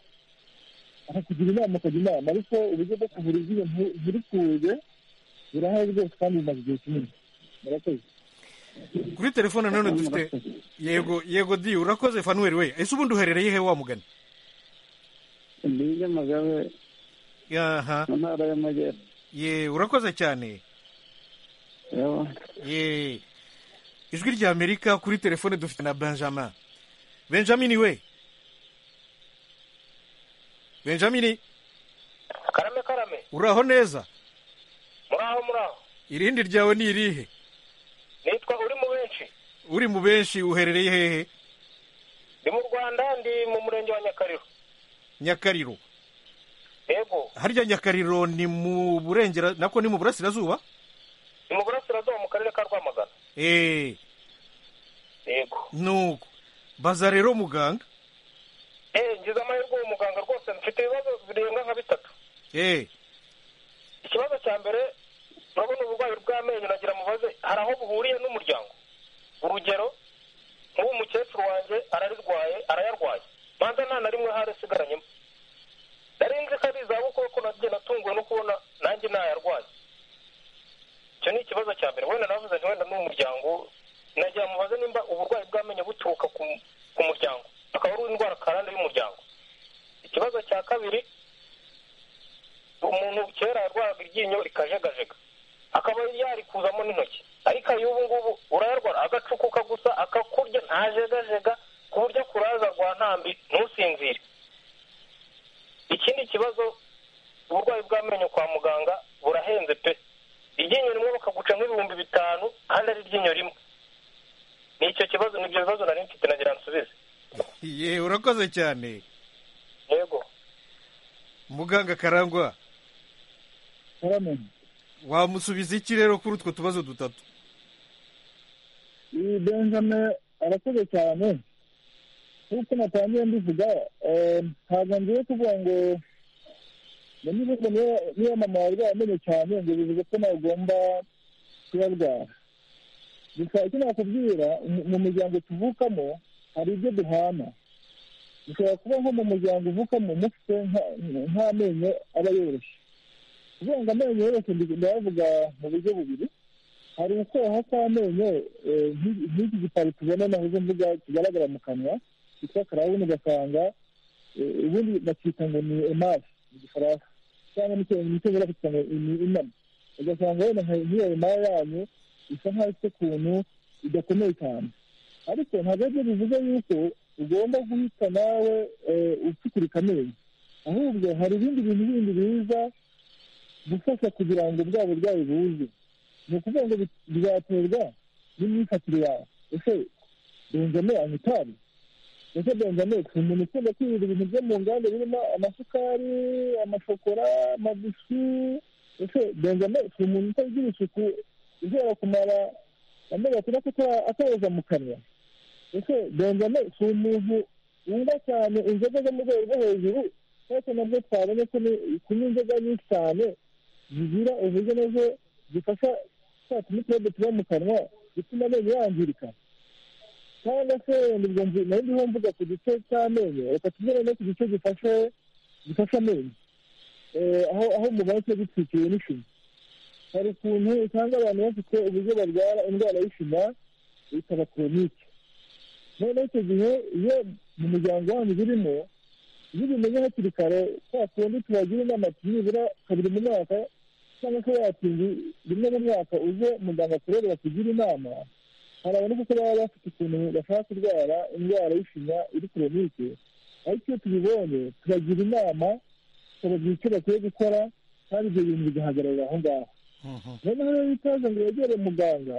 akakugira inama akajya inama ariko uburyo bwo kuvura ibyuya ntibikuze birahari rwose kandi bimaze igihe kinini murakoze kuri telefone nanone dufite yego yego di urakoze fanuweri we ese ubundi uherereye he wa mugani mbige magabe aha mu ntara y'amajyepfo ye urakoze cyane yewe ye ijwi ry'amerika kuri telefone dufite na benjamin benjamin we benjamin karame karame uraho neza muraho muraho irindi ryawe ni irihe nitwa uri mu benshi uri mu benshi uherereye hehe ndi mu rwanda ndi mu murenge wa nyakariro nyakariro yego harya nyakariro ni mu burengera nako ni mu burasirazuba ni mu burasirazuba mu karere ka rwamagana eee yego nuko baza rero muganga eee ngize amahirwe uwo muganga rwose mfite ibibazo birenga nka bitatu eee ikibazo cya mbere urabona uburwayi bw'amenyo nagira mubaze hari aho buhuriye n'umuryango urugero nk'uwo mukecuru wanjye ararirwaye arayarwaye manza nta na rimwe hari asigaranyemo nari nzi ko ari izabukuru ko nagiye natunguwe no kubona nanjye ntayarwaye icyo ni ikibazo cya mbere wenda navuze nti wenda ni umuryango nagira mubaze nimba uburwayi bw'amenyo buturuka ku ku muryango akaba ari indwara karande y'umuryango ikibazo cya kabiri umuntu kera yarwaraga iryinyo rikajegajega akaba yarikuzamo n'intoki ariko ayo ubu ngubu urayarwara agacukuka gusa akakurya ntajegajega ku buryo akuraza rwa ntambi ntusinzire ikindi kibazo uburwayi bw'amenyo kwa muganga burahenze pe iryinyo rimwe bakaguca nk'ibihumbi bitanu kandi ari iryinyo rimwe ni icyo kibazo nibyo bibazo nari mfite nagira nsubize ye urakoze cyane yego muganga karangwa muramenye wamusubiza iki rero kuri utwo tubazo dutatu iyi benjamin arakoze cyane nk'uko natangiye mbivuga eh, ntabwo ngiye kuvuga ngo ngo niba ubwo niyo- niyo mama warwaye amenyo cyane ngo bivuze ko ntagomba kuyarwara gusa icyo nakubwira mu- mu muryango tuvukamo hari ibyo duhana bishobora kuba nko mu muryango uvukamo mufite nka- nk'amenyo aba yoroshye kuvuga ngo amenyo yoroshye ndi- ndayavuga mu buryo bubiri hari ukoha kw'amenyo eh, nk'i- nk'iki gipari tubona nahoze mvuga kigaragara mu kanwa cyitwa karawuni ugasanga eh, ubundi bakita ngo ni emasi mu gifaransa cyangwa mu cyongereza mu cyongereza bakita ngo ni inama ugasanga wenda nka- nk'iyo emaya yanyu isa nkaho ifite ukuntu idakomeye cyane ariko ntabwo aribyo bivuze yuko ugomba guhita nawe eh, upfukurika amenyo ahubwo hari ibindi bintu bindi biza gufasha kugira ngo bwa burwayi buze ni ukuvuga ngo bi- bizaterwa n'imyifatire yawe ese benjame anywa itabi ese benjame si umuntu ukunda kwirinda ibintu byo mu nganda birimo amasukari amashokora amabisi ese benjame si umuntu utagira isuku izera kumara amezi atandatu ata- atayoza mu kanwa ese benjame si umuntu wumva cyane inzoga zo mu rwego rwo hejuru ariko nabwo twabonye ko ni- kunywa inzoga nyinshi cyane zigira uburyo nazo zifasha twa tumikorobe tuba mu kanwa bituma amenyo yangirika cyangwa se wenda ubwo nzi nayo ndiho mvuga ku gice cy'amenyo reka tugere no ku gice gifashe gifashe amenyo Eh, aho aho mubona cyo gitwikiwe n'ishinya hari ukuntu usanga abantu bafite uburyo barwara indwara y'ishinya ikaba koronike noneho icyo gihe iyo mu muryango wanyu birimo iyo ubimenye hakiri kare kwa kundi tubagira inama nibura kabiri mu mwaka cyangwa se watinda rimwe mu mwaka uze muganga akurere bakugire inama hari abantu kuko baba bafite ukuntu bashaka kurwara indwara y'ishinya iri koronike ariko iyo tubibonye tubagira inama tukababwira icyo bakwiye gukora kandi ibyo bintu bigahagarara aho ngaho noneho rero ikaze ngo wegere muganga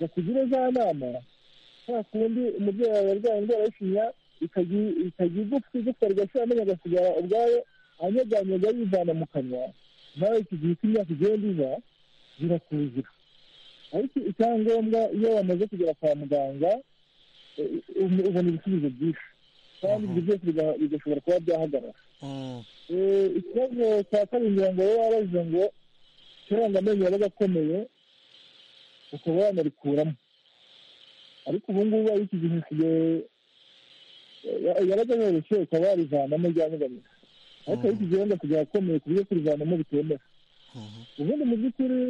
bakugire za nama nta kundi umubyeyi wawe arwaye indwara y'ishinya ikagira igufwa igufwa rigashira amenyo agasigara ubwayo anyeganyega yivana mu kanwa nawe iki gihe uko imyaka igenda iza birakuzira ariko icyangombwa iyo wamaze kugera kwa muganga ubona ibisubizo byinshi kandi ibyo byose bigashobora kuba byahagarara ikibazo cya kabiri ngira ngo wowe wabaze ngo kera ngo amenyo yabaga akomeye ukaba wanarikuramo ariko ubu ngubu ari iki gihe usigaye yabaga yoroshye ukaba warivanamo ryanyegamiza ariko ari iki gihe wenda kugera akomeye ku buryo kurivanamo bitemewe ubundi mu by'ukuri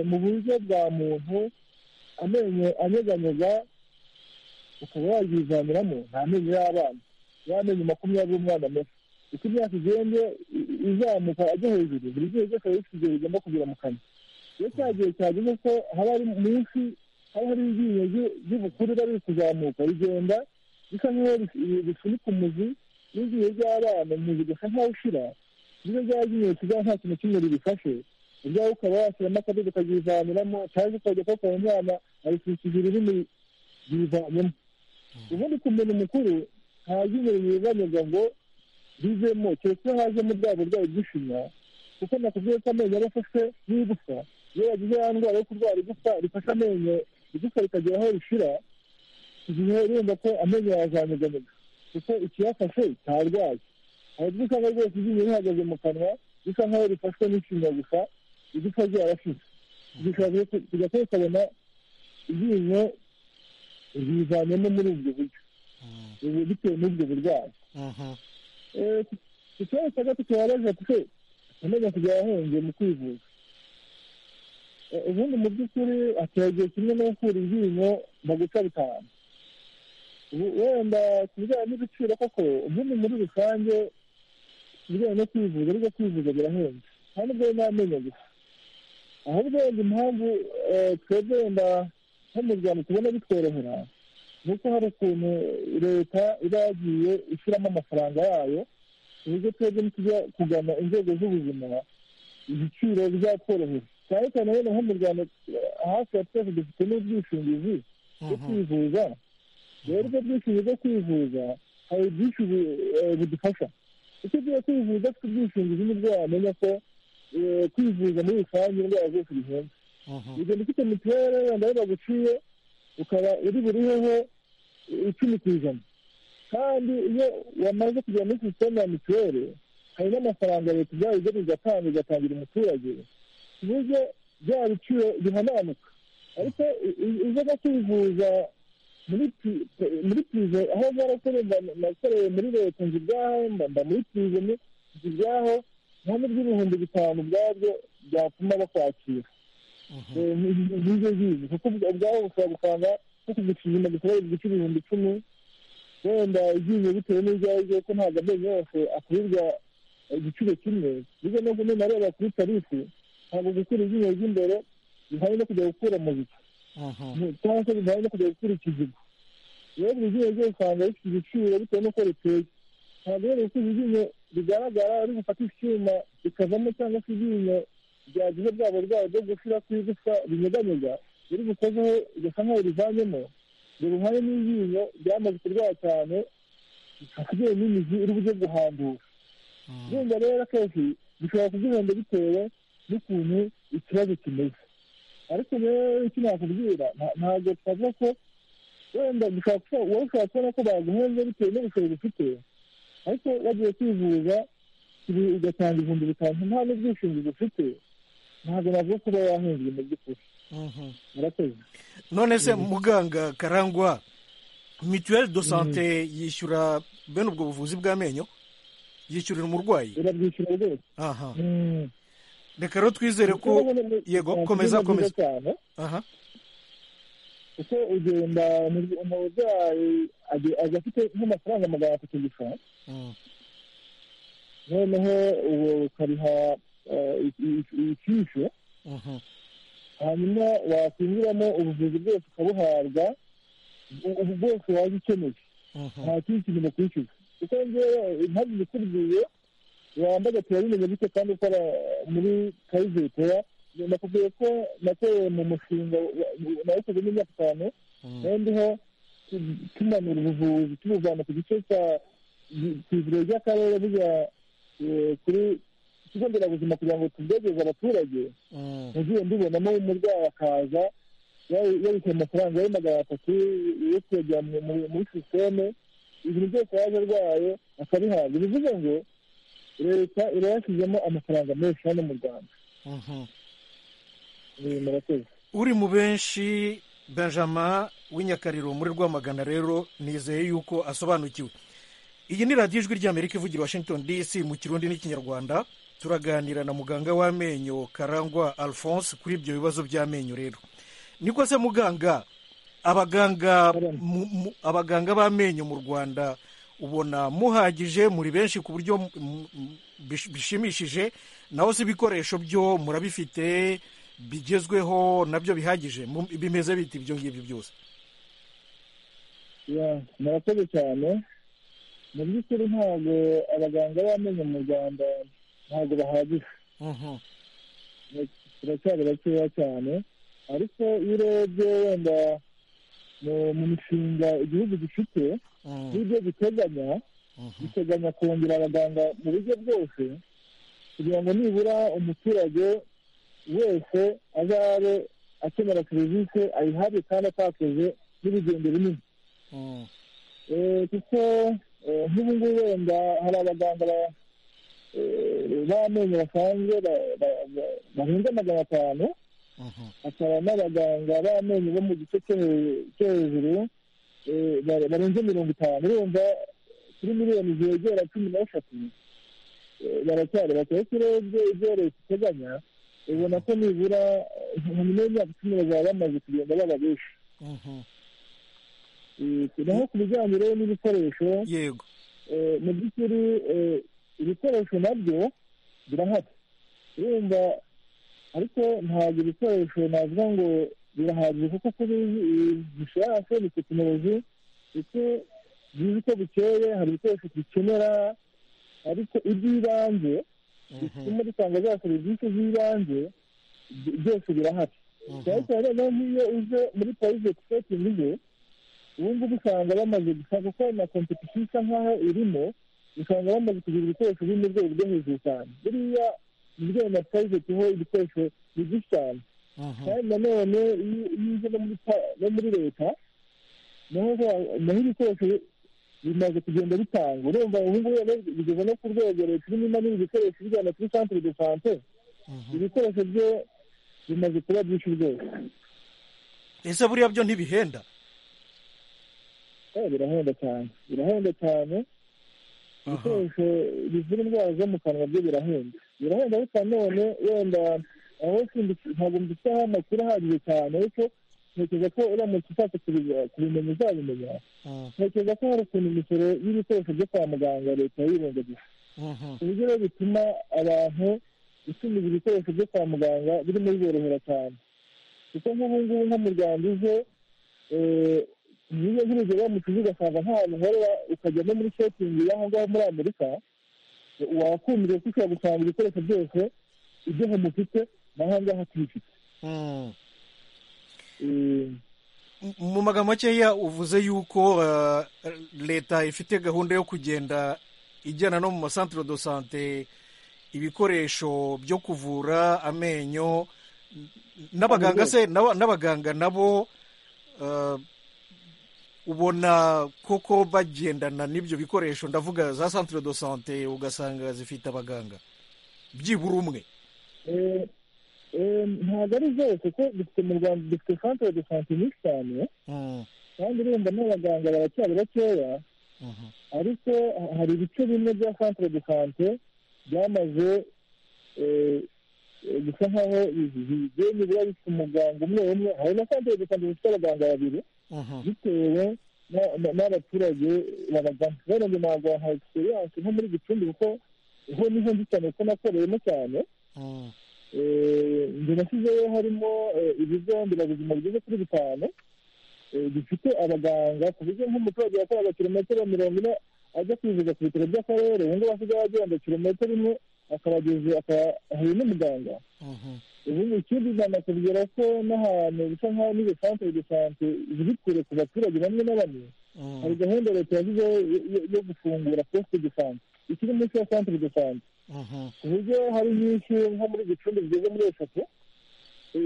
mu buryo bwa muntu amenyo anyeganyega ukaba waryivaniramo nta menyo y'abana ya menyo makumyabiri umwana muto uko imyaka igenda izamuka ajya hejuru buri gihe cyose rero ikigero igomba kugira mu kanwa iyo cya gihe cyageze ko haba hari munsi haba hari iryinyo ry'ubukuru riba riri kuzamuka rigenda bisa nk'aho risunika umuzi n'iryinyo ry'abana umuzi ugasa nk'aho ushira niyo rya ryinyo risigaye nta kintu kimwe ririfashe ubwawe ukaba washyiramo akadodo ukarivaniramo cyangwa ukajya kuwukora umwana arikurikije ururimi ryivanemo ubundi ku muntu mukuru nta ryinyo rinyeganyega ngo bivemo keretse iyo hazemo bwa burwayi bw'ishinya kuko nakubwiye ko amenyo aba afashwe n'igufwa iyo yagize ya ndwara yo kurwara igufwa rifashe amenyo igufwa rikagera aho rishira igihe urumva ko amenyo yazanyeganyega kuko ikiyafashe cyarwaye hari ubwo usanga rwose iryinyo rihagaze mu kanwa bisa nk'aho rifashwe n'ishinya gusa igufwa ryarashize bishobora kujya kubikabona iryinyo rizanyemo muri ubwo buryo bitewe n'ubwo burwayi ikibazo cya gatatu wabaza ati amenyo kujya yahungiye mu kwivuza ubundi mu by'ukuri ategeye kimwe no gukura iryinyo baguca bitanu wenda ku bijyanye n'ibiciro koko ubundi muri rusange ibijyanye no kwivuza ariko kwivuza birahenze nta nubwo n'amenyo gusa ahubwo wenda impamvu twebwe wenda nk'umuryango tubona bitworohera nuko hari ukuntu leta iba yagiye ishyiramo amafaranga yayo ku buryo twebwe nitujya kugana inzego z'ubuzima ibiciro bizatworohera cyane cyane rero nko mu rwanda hafi ya twese dufite n'ubwishingizi bwo kwivuza rero ubwo bwishingizi bwo kwivuza hari byinshi budufasha icyo ugiye kwivuza afite ubwishingizi nibwo wamenya ko kwivuza muri rusange indwara zose zihenze ugenda ufite mituweli wenda aho baguciye ukaba uri buriheho icumi ku ijana kandi iyo wamaze kugera muri sisiteme ya mituweli hari n'amafaranga leta ibyaye ibyo bigatanga igatangira umuturage ku buryo bya biciro bihananuka ariko izo no kwivuza muri purize aho narakoreye nakoreye muri leta nzu ibyaho mba muri purize nzu ibyaho nta n'iby'ibihumbi bitanu ubwabyo byatuma bakwakira nk'ibyo ngibi kuko ubwabo bushobora gusanga nko kugusuzuma gushobora kuguca ibihumbi icumi wenda ibyinyo bitewe n'ibyo aribyo ko ntabwo amenyo yose akurirwa igiciro kimwe burya no kumenya areba kuri tarifu ntabwo gukura iryinyo ry'imbere bihari no kujya gukura muzika cyangwa se bihari no kujya gukura ikizigo rero buri ryinyo ryose usanga rifite igiciro bitewe n'uko riteye ntabwo rero gukuza iryinyo rigaragara ari gufata icyuma rikavamo cyangwa se iryinyo byagize bwa burwayi bwo gushira ku igufwa binyeganyega biri bukozeho igasa nk'aho rivanyemo dore uruhare n'iryinyo ryamaze kurwara cyane hasigaye n'imizi iri bujye guhambura urumva rero akenshi bishobora kugihenda bitewe n'ukuntu ikibazo kimeze ariko rero icyo nakubwira ntabwo twavuga ko wenda wowe ushobora kubona ko baguhenze bitewe n'ubushobozi ufite ariko bagiye kwivuza ugatanga ibihumbi bitanu nta n'ubwishingizi ufite ntabwo navuga ko uba wahembye mu by'ukuri murakoze none se muganga karangwa mituweli do sante yishyura bene ubwo buvuzi bw'amenyo yishyurira umurwayi irabwishyura rwose reka rero twizere ko yego komeza komeza aha kuko ugenda umurwayi ajya afite nk'amafaranga magana atatu gusa noneho ubu ukariha icyisho hanyuma wakwinjiramo ubuvuzi bwose ukabuhabwa ubu bwose waba ukeneye nta kindi kintu bakwishyuza kuko ngewe impamvu zikubwiye wambaye turabimenye bityo kandi ukora muri kayizeritera nakubwiye ko nakoreye mu mushinga nawukoze n'imyaka itanu nayo ndiho tumanura ubuvuzi tubuvana ku gice cya ku ivuriro ry'akarere bijya kuri ikigo nderabuzima kugira ngo tubyegereze abaturage nagiye mbibonamo umurwayi akaza yabishyura amafaranga ye magana atatu yo kuyajyana muri sisiteme ibintu byose yaje arwaye akabihabwa bivuze ngo leta irayashyizemo amafaranga menshi hano mu rwanda uri mu benshi benjamin w'inyakariro muri rwamagana rero nizeye yuko asobanukiwe iyi ni radiyo ijwi ry'amerika ivugira washington dc mu kirundi n'ikinyarwanda turaganira na muganga w'amenyo karangwa alphonse kuri ibyo bibazo by'amenyo rero niko se muganga abaganga abaganga b'amenyo mu rwanda ubona muhagije muri benshi ku buryo bishimishije naho si ibikoresho byo murabifite bigezweho nabyo bihagije bimeze bita ibyo ngibyo byose murakoze cyane mu by'ukuri ntabwo abaganga b'amenyo mu rwanda ntabwo bahagije turacyari bakeya cyane ariko iyo urebye wenda mu mishinga igihugu gifite n'ibyo giteganya giteganya kongera abaganga mu buryo bwose kugira ngo nibura umuturage wese azabe akenera serivisi ayihabwe kandi atakoze n'urugendo runini kuko nk'ubu ngubu wenda hari abaganga b'amenyo basanzwe barenze magana atanu hakaba n'abaganga b'amenyo bo mu gice cyo hejuru barenze mirongo itanu urumva kuri miliyoni zegera cumi n'eshatu baracyari bakwiye kurebye ibyo leta iteganya ubona ko nibura nyuma y'imyaka icumi bazaba bamaze kugenda baba benshi naho ku bijyanye rero n'ibikoresho yego mu by'ukuri ibikoresho nabyo birahari urumva ariko ntabwo ibikoresho navuga ngo birahagije kuko kuri bishashe ni tekinoloji kuko bizi ko bukeye hari ibikoresho dukenera ariko iby'ibanze bituma dutanga za serivisi z'ibanze byose birahari cyane cyane noneho nk'iyo uje muri private setting ze ubu ngubu usanga bamaze gusa kuko na kompetisiyo isa nk'aho irimo usanga bamaze kugira ibikoresho biri mu rwego rwo hejuru cyane buriya mu bijyanye na private ho ibikoresho ni byinshi cyane kandi nanone iyo uje no muri leta naho ibikoresho bimaze kugenda bitanga urumva ubu ngubu bigeze no ku rwego leta irimo imanura ibikoresho bijyana kuri santire de sante ibikoresho byo bimaze kuba byinshi rwose ese buriya byo ntibihenda birahenda cyane birahenda cyane ibikoresho bivura indwara zo mu kanwa byo birahenda birahenda ariko nanone wenda aho ntabwo mbifiteho amakuru ahagije cyane ariko ntekereza ko uramutse ushaka kubimenya uzabimenya ntekereza ko hari ukuntu imisoro y'ibikoresho byo kwa muganga leta yirengagije ku buryo rero bituma abantu gutumiza ibikoresho byo kwa muganga birimo biborohera cyane kuko nk'ubu ngubu nko mu rwanda uje niba nk'urugero wamutuze ugasanga nk'ahantu uhora ukajya no muri shotingi y'aho ngaho muri amerika wakumire ko ushobora gusanga ibikoresho byose ibyo mufite n'aho ngaho tubifite mu magambo makeya uvuze yuko leta ifite gahunda yo kugenda ijyana no mu masantire do sante ibikoresho byo kuvura amenyo n'abaganga se n'abaganga nabo ubona koko bagendana n'ibyo bikoresho ndavuga za santire do sante ugasanga zifite abaganga byibura umwe ntabwo ari zose kuko dufite mu rwanda dufite santire de sante nyinshi cyane kandi urumva n'abaganga baracyari bakeya ariko hari ibice bimwe bya santire de sante byamaze bisa nkaho bigiye nibura bifite umuganga umwe umwe hari na kandi dukanda bifite abaganga babiri bitewe n'abaturage babaganga rero ngo ntabwo nta egisperiyanse nko muri gicumbi kuko ho niho nzi cyane ko nakoreyemo cyane njye nashyizeyo harimo ibigo nderabuzima bigeze kuri bitanu bifite abaganga ku buryo nk'umuturage yakoraga kilometero mirongo ine ajya kwivuza ku bitaro by'akarere ubu ngubu asigaye agenda kilometero imwe akabageze akahuye n'umuganga ubundi ikindi nanakubwira ko n'ahantu bisa nk'aho n'izo santere de sante ziri kure ku baturage bamwe na bamwe hari gahunda leta yashyizeho yo gufungura posite de sante ikiri munsi ya santere de sante ku buryo hari nyinshi nko muri gicumbi zigeze muri eshatu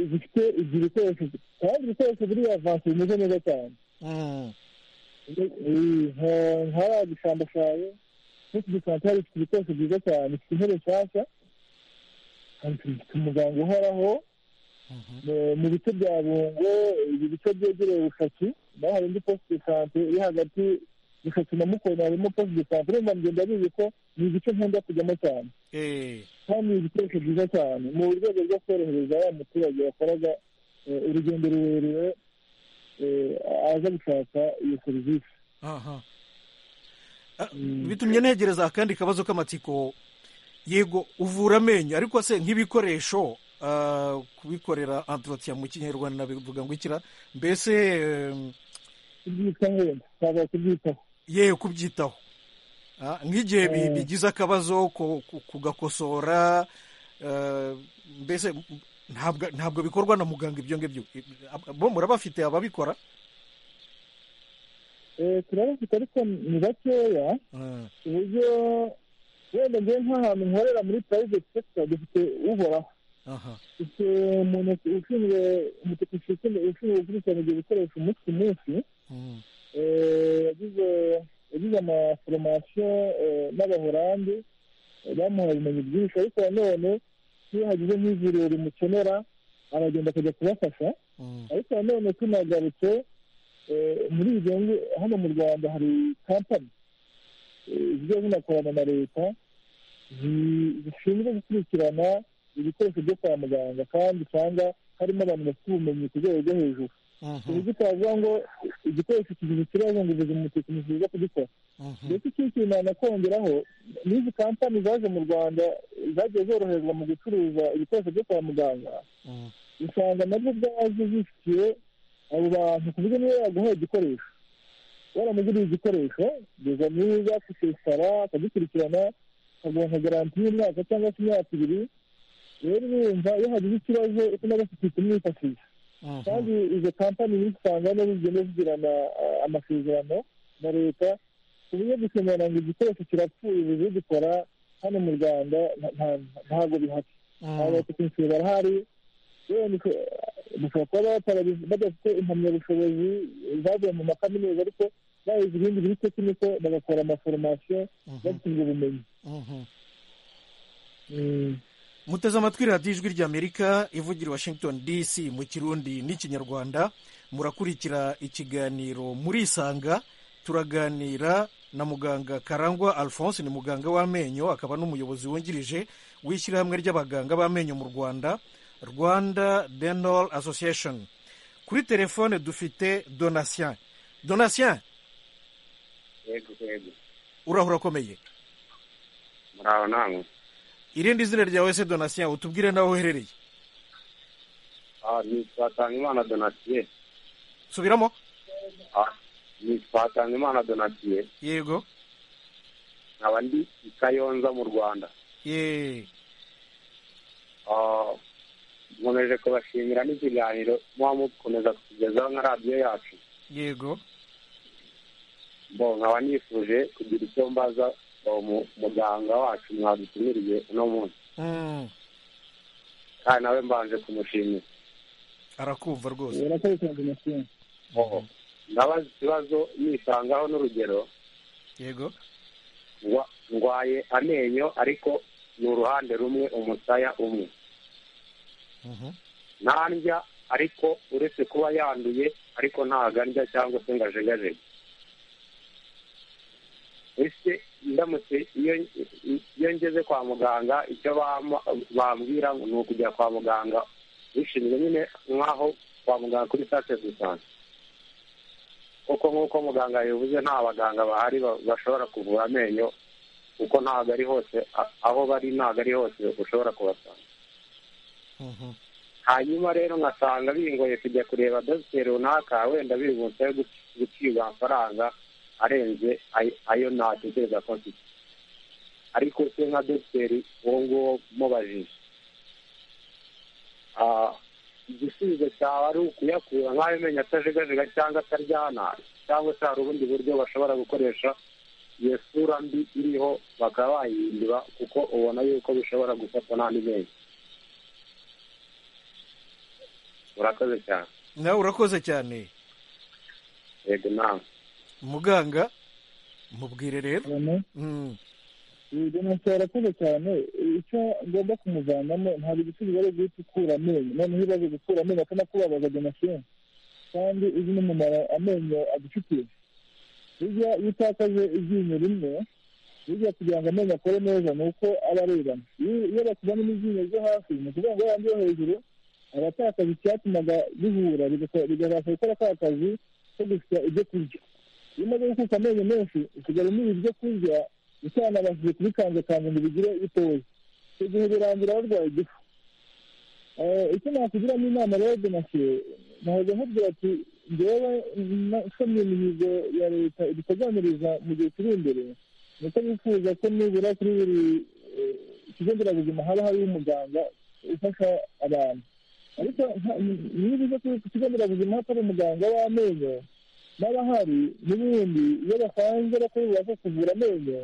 zifite ibyo bikoresho kandi ibikoresho biri avanse bimeze neza cyane nk'aya gishambashayo n'iki gisante hari ifite ibikoresho byiza cyane ifite intebe nshyashya ifite umuganga uhoraho mu bice bya bungo ibi bice byegereye ubushaki naho hari indi posite de sante iri hagati gushaka na mukoni harimo posite de sante urumva ngenda bizi ko ni igice nkunda kujyamo cyane kandi ni ibikoresho byiza cyane mu rwego rwo korohereza wa muturage wakoraga urugendo rurerure aza gushaka iyo serivisi bitumye negereza akandi kabazo k'amatsiko yego uvura amenyo ariko se nk'ibikoresho kubikorera antorotira mu kinyarwanda bivuga ngo ikira mbese kubyitaho wenda kubyitaho yewe kubyitaho nk'igihe bigize akabazo kugakosora mbese ntabwo bikorwa na muganga ibyo ngibyo bo murabafite ababikora turabafite ariko ni bakeya ku buryo wenda njyewe nk'ahantu nkorera muri private sector dufite uhoraho dufite umuntu ushinzwe umutekinisiye ushinzwe gukurikirana ibyo bikoresho umunsi ku munsi yagize yagize amaforomasiyo n'abahorandi bamuha ubumenyi bwinshi ariko nanone iyo hagize nk'ivuriro rimukenera aragenda akajya kubafasha ariko nanone tunagarutse muri ibyo hano mu rwanda hari kampani zijya zinakorana na leta zishinzwe gukurikirana ibikoresho byo kwa muganga kandi usanga harimo abantu bafite ubumenyi ku rwego rwo hejuru ku buryo utavuga ngo igikoresho kigize ikibazo ngo ubuzima umutekinisiye uza kugikora ndetse ikindi kintu nanakongeraho n'izi kampani zaje mu rwanda zagiye zoroherezwa mu gucuruza ibikoresho byo kwa muganga usanga nabyo byaje zifitiye abo bantu ku buryo niba yaguhaye igikoresho waramuguriye igikoresho kugeza neza kukesara akagikurikirana akaguha garanti y'umwaka cyangwa se imyaka ibiri rero urumva iyo hagize ikibazo uko bafite kumwifashisha kandi izo kampani nyinshi usanga hano zigenda zigirana amasezerano na leta ku buryo gusemerera ngo igikoresho kirapfuye ubuze gikora hano mu rwanda ntabwo bihari abatekinisiye barahari bashobora kuba badafite impamyabushobozi bavuye mu makaminuza ariko bayize ibindi biri tekiniko bagakora amaforomasiyo babishinzwe ubumenyi muteze amatwi radiyo ijwi ry'amerika ivugira washington dc mu kirundi n'ikinyarwanda murakurikira ikiganiro murisanga turaganira na muganga karangwa alphonse ni muganga w'amenyo akaba n'umuyobozi wungirije w'ishyirahamwe ry'abaganga b'amenyo mu rwanda rwanda dental association kuri telefone dufite donatien donatien yego yego uraho urakomeye muraho namwe irindi zina ryawe se donatien utubwire nawe uherereye ni twatangaimana donatien subiramo ni twatangaimana donatien yego nkaba ndi i kayonza mu rwanda yeee nkomeje kubashimira n'ikiganiro muba mukomeza kutugezaho nka radiyo yacu yego bo nkaba nifuje kugira icyo mbaza muganga wacu mwadutumiriye uno munsi kandi nawe mbanje kumushimira arakumva rwose ndabaza ikibazo nisangaho n'urugero yego ndwaye amenyo ariko ni uruhande rumwe umusaya umwe ntandya ariko uretse kuba yanduye ariko ntago andya cyangwa se ngo ajegajege ese ndamutse iyo ngeze kwa muganga icyo bambwira ni ukujya kwa muganga bishimiye nyine nk'aho kwa muganga kuri sase do sante kuko nk'uko muganga yabivuze nta baganga bahari bashobora kuvura amenyo kuko ntabwo ari hose aho bari ntabwo ari hose ushobora kubasanga hanyuma rero nkasanga bingoye kujya kureba dogiteri runaka wenda bibutse gucibwa amafaranga arenze ayo natekereza ko mfite ariko se nka dogiteri uwo nguwo mubajije igisubizo cyaba ari ukuyakura nk'ayo menyo atajegajega cyangwa ataryana cyangwa se hari ubundi buryo bashobora gukoresha iyo sura mbi iriho bakaba bayihindura kuko ubona yuko bishobora gufatwa n'andi menyo urakoze cyane nawe urakoze cyane yego nawe muganga mubwire rero uyu munsi arakoze cyane icyo ngomba kumuvanamo ntabwo igisubizo ari uguhita ukura amenyo noneho iyo ubaze gukura amenyo akanakubabaza genasheni kandi uzi n'umumaro amenyo agufitiye burya iyo utakaje iryinyo rimwe burya kugira ngo amenyo akore neza ni uko aba arebana iyo bakuzanamo iryinyo ryo hasi ni ukuvuga ngo yandi yo hejuru aba atakaje icyatumaga bihura bigabasha gukora ka kazi ko gusa ibyo kurya iyo umaze gukuka amenyo menshi usigaye umira ibyo kurya utanabashije kubikanjakanje ngo bigire bitoya icyo gihe birangira barwaye igifu icyo nakugiramo inama rero donasiyo nahoze nkubwira ati ngewe nsomye imihigo ya leta iduteganyiriza mu gihe kiri imbere ni uko bifuza ko nibura kuri buri kigo nderabuzima haba hariho umuganga ufasha abantu ariko niba uza ku kigo nderabuzima hatari umuganga w'amenyo n'abahari n'ubundi iyo basanze bakora ububasha kuvura amenyo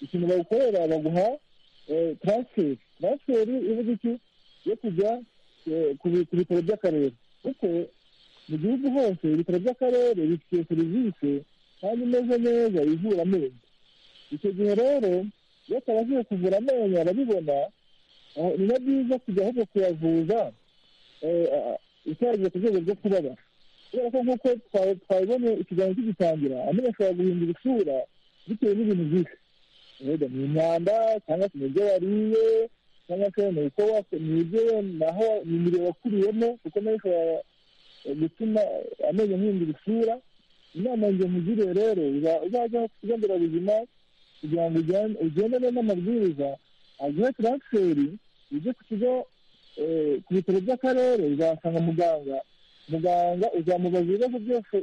ikintu bawukorera baguha taransiferi taransiferi ivuga iki yo kujya ku bitaro by'akarere kuko mu gihugu hose ibitaro by'akarere bifite serivisi kandi imeze neza ivura amenyo icyo gihe rero iyo atabashije kuvura amenyo arabibona ni na byiza kujya ahubwo kuyavuza utaragiye ku rwego rwo kubabara kubera ko nk'uko twabibonye ikiganza kigitangira amenyo ashobora guhindura isura bitewe n'ibintu byinshi wenda ni imyanda cyangwa se ni ibyo wariye cyangwa se ni uko ni ibyo naho ni imiriro wakuriyemo kuko nayo ishobora gutuma amenyo ahindura isura inama ngo nkugiriye rero uzajya ku kigo nderabuzima kugira ngo ugendane n'amabwiriza aguhe taransiferi ujye ku kigo ku bitaro by'akarere uzasanga muganga muganga uzamubaza ibibazo byose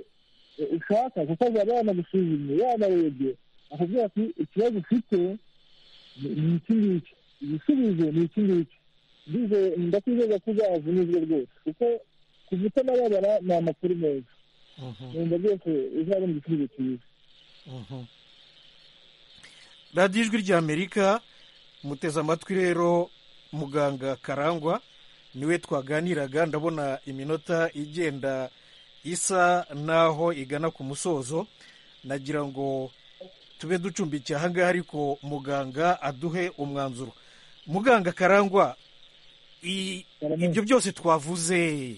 ushaka kuko azaba yanagusuzumye yanarebye akubwira ati ikibazo ufite ni iki ngiki igisubizo ni iki ngiki ndakwizeza ko uzavunizwe rwose kuko kuva utanababara ni amakuru meza wenda byose uzabona igisubizo cyiza radiyo ijwi ry'amerika muteze amatwi rero muganga karangwa niwe twaganiraga ndabona iminota igenda isa n'aho igana ku musozo nagira ngo tube ducumbikiye ahangaha ariko muganga aduhe umwanzuro muganga karangwa ibyo byose twavuze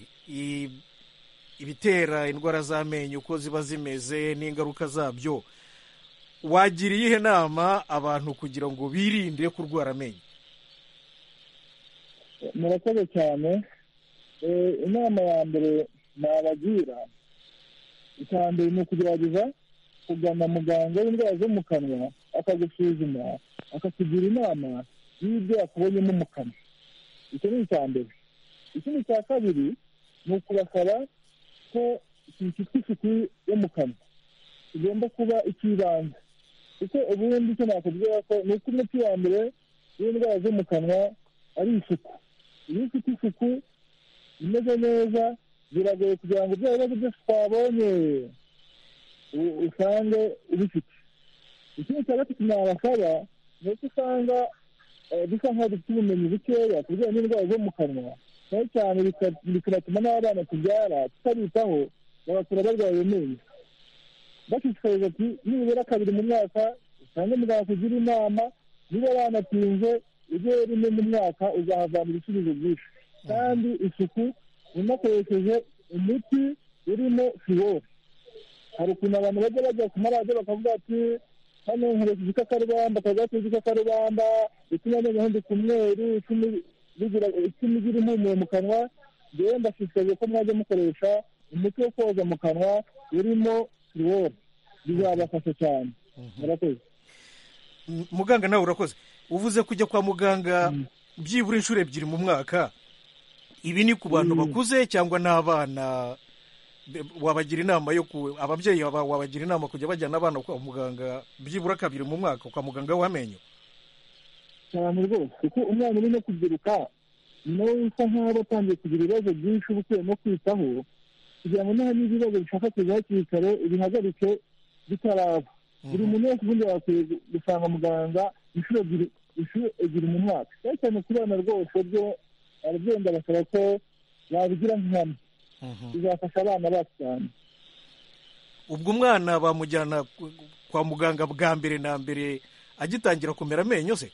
ibitera indwara z'amenyo uko ziba zimeze n'ingaruka zabyo wagira iyihe nama abantu kugira ngo birinde kurwara amenyo murakoze cyane inama ya mbere nabagira icya mbere ni ukugerageza kugana muganga w'indwara zo mu kanwa akagusuzuma akakugira inama y'ibyo yakubonyemo mu kanwa icyo ni icya mbere ikindi cya kabiri ni ukubasaba ko ikintu cyitwa isuku yo mu kanwa kigomba kuba icy'ibanze kuko ubundi icyo nakubwira ko ni uko umuti wa mbere w'indwara zo mu kanwa ari isuku iyo ufite isuku imeze neza biragoye kugira ngo ibyo bibazo byose twabonye usange ubifite ikindi cya gatatu nabasaba ni uko usanga dusa nk'aho dufite ubumenyi bukeya ku bijyanye n'indwara zo mu kanwa cyane cyane bikanatuma n'abana tubyara tutabitaho bagakura barwaye amenyo bashishikariza ati nibura kabiri mu mwaka usange muganga kugira inama niba banatinze ujye rimwe mu mwaka uzahavana ibisubizo byinshi kandi isuku unakoresheje umuti urimo fiwori hari ukuntu abantu bajya bajya ku maradiyo bakavuga ati hano nkoresha igikakarubamba akagati k'igikakarubamba ituma amenyo ahinduka umweru icumi rigira icumi igira impumuro mu kanwa rero ndashishikariye ko mwajya mukoresha umuti wo koza mu kanwa urimo turuworo bizabafasha cyane murakoze muganga nawe urakoze uvuze kujya kwa muganga byibura inshuro ebyiri mu mwaka ibi ni ku bantu bakuze cyangwa n'abana wabagira inama yo ku ababyeyi baba- wabagira inama kujya bajyana abana kwa muganga byibura kabiri mu mwaka kwa muganga w'amenyo cyane rwose kuko umwana urimo kubyiruka nawe usa nkaho aba atangiye kugira ibibazo byinshi uba ukuyemo kwitaho kugira ngo niba n'ibibazo bishaka kuza hakiri kare ibihagarike bitaraba buri muntu wese ubundi yakwiye gu- gusanga muganga inshuro ebyiri inshuro ebyiri mu mwaka cyane cyane ku bana rwose byo ababyeyi ndabasaba ko babigira nk'ihame bizafasha abana bacu cyane ubwo umwana bamujyana ku- kwa muganga bwa mbere na mbere agitangira kumera amenyo se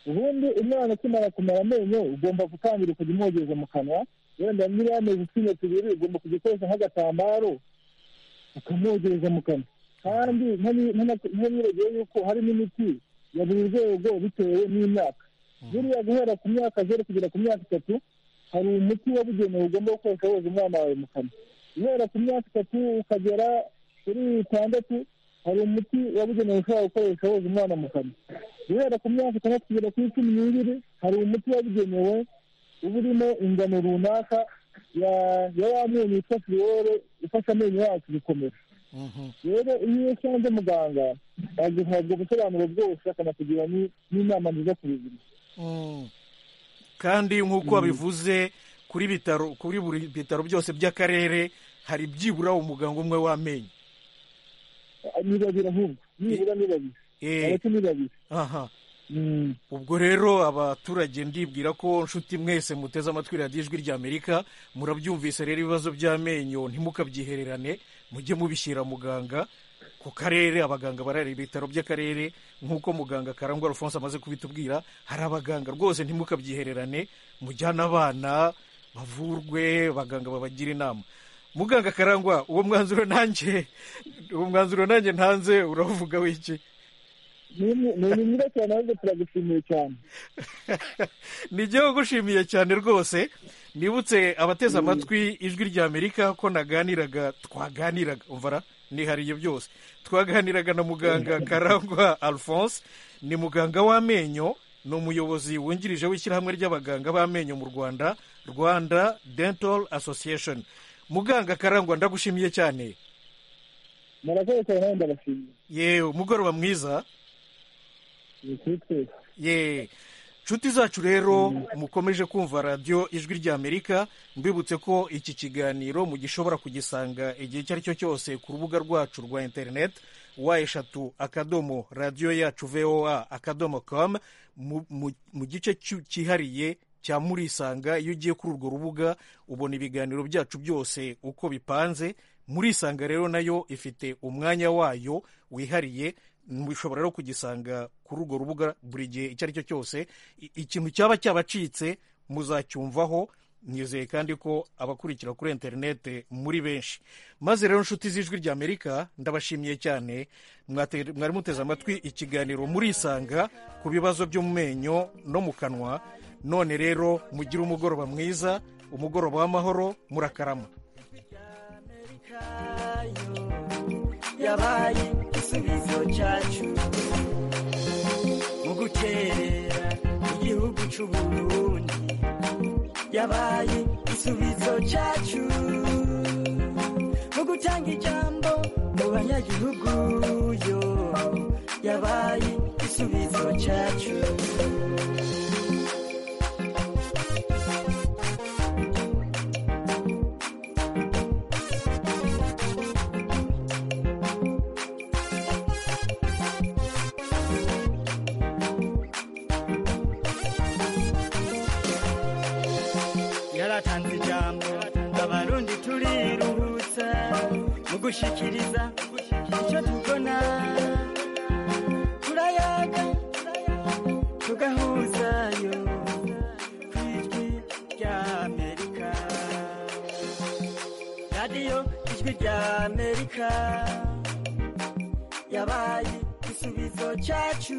ubundi umwana akimara kumera amenyo ugomba gutangira kujya umwogeza mu kanwa wenda niba yameze utwinyo tubiri ugomba kujya ukoresha nk'agatambaro ukamwogereza mu kanwa kandi ntiwibagiwe yuko harimo imiti ya buri rwego bitewe n'imyaka buriya guhera ku myaka zeru kugera ku myaka itatu hari umuti wabugenewe ugomba gukoresha woza umwana wawe mu kanwa guhera ku myaka itatu ukagera kuri itandatu hari umuti wabugenewe ushobora gukoresha woza umwana mu kanwa guhera ku myaka itandatu kugera kuri cumi n'ibiri hari umuti wabugenewe uba urimo ingano runaka ya ya wa menyo yitwa firiwere ifasha amenyo yacu gukomera rero iyo usanze muganga aguhabwa ubusobanuro bwose akanakugira ni- n'inama nziza ku buzima kandi nk'uko babivuze kuri bitaro kuri buri bitaro byose by'akarere hari byibura umuganga umwe w'amenyo ni babiri ahubwo nibura ni babiri Eh, abato ni babiri aha Mm. ubwo rero abaturage ndibwira ko nshuti mwese muteze amatwi radiyo ijwi ry'amerika murabyumvise rero ibibazo by'amenyo ntimukabyihererane mujye mubishyira muganga ku karere abaganga barari ibitaro by'akarere nk'uko muganga karangwa alphonse amaze kubitubwira hari abaganga rwose ntimukabyihererane mujyane abana bavurwe abaganga babagira inama muganga karangwa uwo mwanzuro nanjye uwo mwanzuro nanjye ntanze uravuga w'iki Ni ni- ni mwiza cyane ahubwo turagushimiye cyane nijye gushimiye cyane rwose nibutse abateze amatwi ijwi ry'amerika ko naganiraga twaganiraga umvara nihariye byose twaganiraga na muganga karangwa alphonse ni muganga w'amenyo ni umuyobozi wungirije w'ishyirahamwe ry'abaganga b'amenyo mu rwanda rwanda dental association muganga karangwa ndagushimiye cyane murakoze cyane nawe ndabashimiye yewe umugoroba mwiza ni kuri twese ye inshuti zacu rero mukomeje kumva radiyo ijwi ry'amerika mbibutse ko iki kiganiro mugishobora kugisanga igihe icyo ari cyo cyose ku rubuga rwacu rwa interineti wa eshatu akadomo radiyo yacu voa akadomo komu mu- mu- mu gice cy'u- cyihariye cya murisanga iyo ugiye kuri urwo rubuga ubona ibiganiro byacu byose uko bipanze murisanga rero nayo ifite umwanya wayo wihariye mushobora rero kugisanga kuri urwo rubuga buri gihe icyo ari cyo cyose I- ikintu cyaba cyabacitse muzacyumvaho nyizeye kandi ko abakurikira kuri interinete muri benshi maze rero inshuti z'ijwi ry'amerika ndabashimiye cyane Mwate- mwari muteze amatwi ikiganiro murisanga ku bibazo byo mu menyo no mu kanwa none rero mugire umugoroba mwiza umugoroba w'amahoro murakarama yabaye igisubizo cyacu mu gukerera igihugu cy'u Burundi yabaye igisubizo cyacu mu gutanga ijambo mu banyagihugu yo yabaye igisubizo cyacu yaratanze ijambo abarundi turiruhutsa mu gushikiriza icyo tubona turayaga tugahuzayo ku ijwi ry'amerika radiyo ijwi ry'amerika yabaye igisubizo cyacu